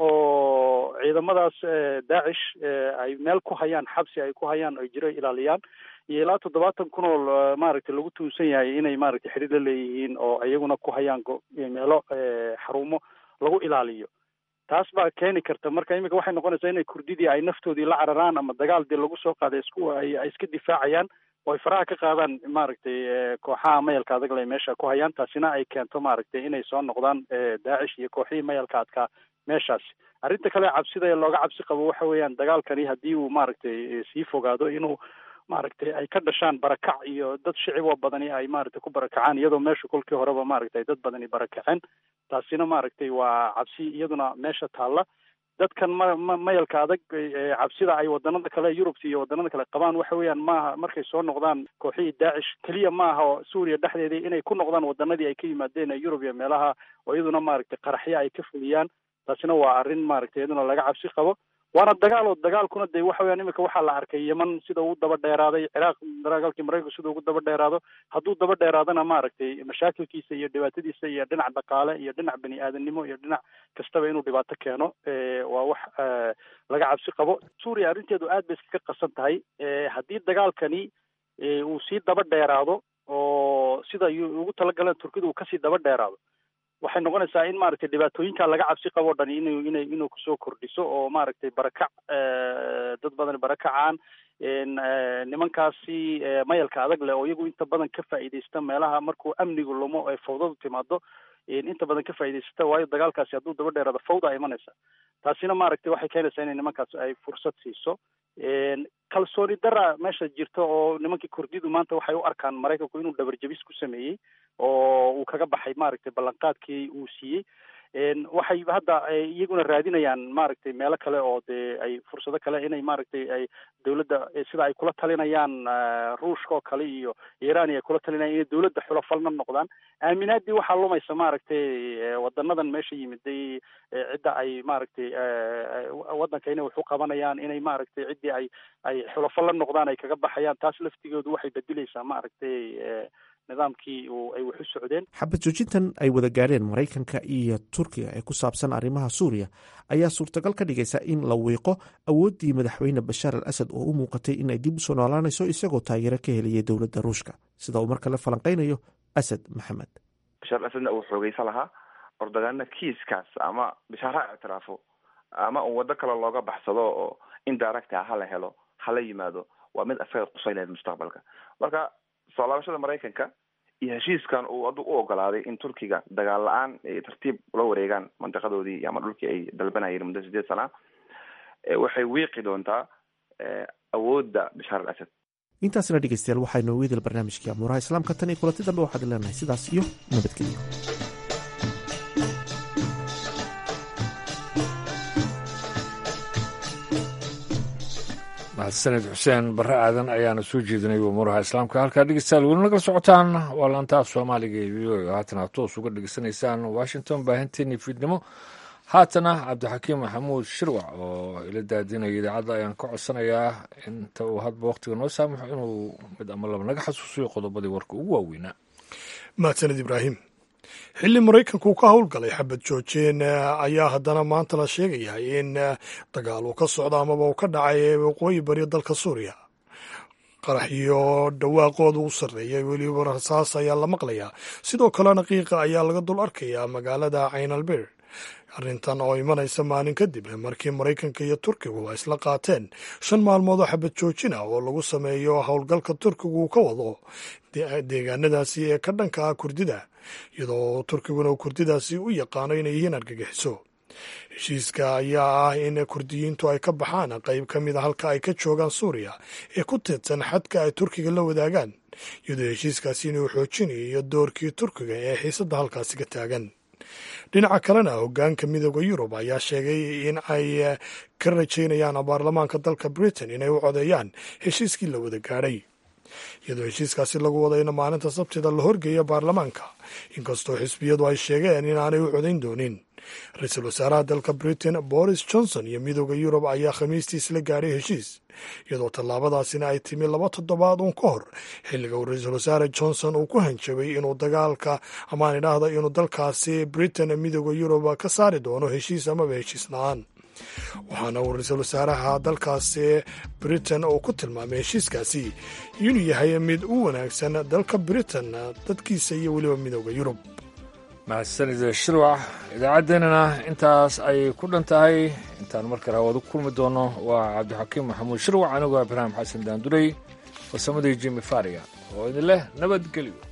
oo ciidamadaas daacish ay meel ku hayaan xabsi ay ku hayaan ay jiro ilaaliyaan iyo ilaa toddobaatan kun oo maaragtay lagu tuunsan yahay inay maaragtay xidhiir la leeyihiin oo iyaguna ku hayaan meelo xarumo lagu ilaaliyo taas baa keeni karta marka imika waxay noqonaysaa inay kurdidii ay naftoodii la cararaan ama dagaal dee lagu soo qaaday isku ay iska difaacayaan oo ay faraha ka qaadaan maaragtay kooxaha mayalka adag le meesha ku hayaan taasina ay keento maaragtay inay soo noqdaan daacish iyo kooxihii mayalka adkaa meeshaasi arrinta kale cabsida ee looga cabsi qabo waxa weeyaan dagaalkani haddii uu maaragtay sii fogaado inuu maaragtay ay ka dhashaan barakac iyo dad shiciboo badani ay maaragtay ku barakacaan iyadoo meesha kolkii horeba maaragtay dad badani barakaceen taasina maaragtay waa cabsi iyaduna meesha taalla dadkan ma ma mayalka adag cabsida ay wadanada kale yurubta iyo wadanada kale qabaan waxa weeyaan maaha markay soo noqdaan kooxihii daacish keliya maaha oo suuriya dhexdeedii inay ku noqdaan wadanadii ay ka yimaadeen ee yurub iyo meelaha oo iyaduna maaragtay qaraxyo ay ka fuliyaan taasina waa arrin maaragtay iyaduna laga cabsi qabo waana dagaal oo dagaalkuna de waxa weyaan imika waxaa la arkay yeman sida uu daba dheeraaday ciraaq dagaalkii maraykanku sida ugu daba dheeraado hadduu daba dheeraadana maaragtay mashaakilkiisa iyo dhibaatadiisa iyo dhinac dhaqaale iyo dhinac bani aadamnimo iyo dhinac kastaba inuu dhibaato keeno waa wax laga cabsi qabo suuriya arrinteedu aad bay iskaga qasan tahay haddii dagaalkani uu sii daba dheeraado oo sida ugu talagaleen turkidu uu kasii daba dheeraado waxay noqonaysaa in maaragtay dhibaatooyinka laga cabsi qabo o dhan inu ina inuu kusoo kordhiso oo maaragtay barakac dad badan barakacaan nimankaasi mayalka adag leh oo iyagu inta badan ka faa'iidaysta meelaha markuu amnigu lumo ee fawdadu timaado inta badan ka faa'iidaysata waayo dagaalkaasi hadduu daba dheeraado fawda imanaysa taasina maaragtay waxay keenaysaa inay nimankaas ay fursad siiso kalsooni dara meesha jirta oo nimankii kurdidu maanta waxay u arkaan maraykanku inuu dhabarjabis ku sameeyey oo uu kaga baxay maaragtay ballanqaadkii uu siiyey waxay hadda iyaguna raadinayaan maaragtay meelo kale oo dee ay fursado kale inay maaragtay ay dawladda sida ay kula talinayaan ruushka oo kale iyo iran ay kula talinayaan inay dawladda xulafalna noqdaan aaminaadii waxaa lumaysa maaragtay wadanadan meesha yimiday cidda ay maaragtay waddanka inay wax u qabanayaan inay maaragtay ciddii ay ay xulafo la noqdaan ay kaga baxayaan taas laftigoodu waxay bedeleysaa maaragtay nidaamkii uu ay wax u socdeen xabad joojintan ay wada gaadheen maraykanka iyo turkiga ee ku saabsan arrimaha suuriya ayaa suurtagal ka dhigaysa in la wiiqo awooddii madaxweyne bashaar al asad oo u muuqatay in ay dib usoo noolaanayso isagoo taageero ka helaya dowladda ruushka sida uu markale falanqaynayo asad maxamed bashaar al asadna uu xoogeysan lahaa ordagaana kiiskaas ama bashaar ha ictiraafo ama uu waddo kale looga baxsado oo indirect ah hala helo hala yimaado waa mid asaga qusay lahayd mustaqbalka marka soo laabashada maraykanka iyo heshiiskan uu adu u ogolaaday in turkiga dagaal la-aan ay tartiib ula wareegaan mantiqadoodii ama dhulkii ay dalbanayeen muddo sideed sana waxay wiiqi doontaa awoodda bashaar al asad intaasna dhegeystayaal waxaa inoogu idil barnaamijkii amuuraha islaamka tan iyo kulanti dambe waxaad leenahay sidaas iyo nabadgelyo mahadsaned xuseen barre aadan ayaana soo jeedinay umuuraha islaamka halkaa dhegeystayaal weli nagala socotaan waa laantaaf soomaaliga ee v o e haatana toos uga dhegeysanaysaan washington baahinteeni fiidnimo haatana cabdixakiim maxamuud shirwac oo ila daadinaya idaacadda ayaan ka codsanayaa inta uu hadba wakhtiga noo saamaxo inuu mid ama laba naga xasuusiyo qodobadii warka ugu waaweynaa mahadsaned ibraahim xilli maraykanku ka howlgalay xabad joojeen ayaa haddana maanta la sheegayaa in dagaal uu ka socdo amaba uu ka dhacay waqooyi bari dalka suuriya qarax iyo dhawaaqooda u sarreeyay weliba rasaas ayaa la maqlayaa sidoo kalena qiiqa ayaa laga dul arkayaa magaalada caynalbir arrintan oo imanaysa maalin kadib markii maraykanka iyo turkigu ay isla qaateen shan maalmood oo xabad joojin ah oo lagu sameeyo howlgalka turkigu uu ka wado deegaanadaasi ee ka dhanka ah kurdida iyadoo turkiguna uu kurdidaasi u yaqaano inay yihiin argagixiso heshiiska ayaa ah in kurdiyiintu ay ka baxaan qayb ka mid a halka ay ka joogaan suuriya ee ku teedsan xadka ay turkiga la wadaagaan iyadoo heshiiskaasi inuu xoojinayo doorkii turkiga ee xiisadda halkaasi ka taagan dhinaca kalena hoggaanka midooda yurub ayaa sheegay in ay ka rajaynayaan baarlamaanka dalka britain inay u codeeyaan heshiiskii la wada gaadhay iyadoo heshiiskaasi lagu wadayna maalinta sabtida la horgeeya baarlamaanka inkastoo xisbiyadu ay sheegeen inaanay u codayn doonin ra-iisul wasaaraha dalka britain boris johnson iyo midooda yurub ayaa khamiistii isla gaadhay heshiis iyadoo tallaabadaasina ay timi laba toddobaad uun ka hor xilliga uu ra-iisul wasaare johnson uu ku hanjabay inuu dagaalka amaan idhaahda inuu dalkaasi britain midooda yurub ka saari doono heshiis amaba heshiis la-aan waxaana uu ra-iisul wasaaraha dalkaasi britain uu ku tilmaamay heshiiskaasi inuu yahay mid u wanaagsan dalka britain dadkiisa iyo weliba midooda yurub mahadsanid shirwac idaacaddeenana intaas ayay ku dhan tahay intaan markale hawad u kulmi doono waa cabdixakiim maxamuud shirwac anigoo ibraahim xasan daandurey farsamadii jimi faria oo idin leh nabadgelyo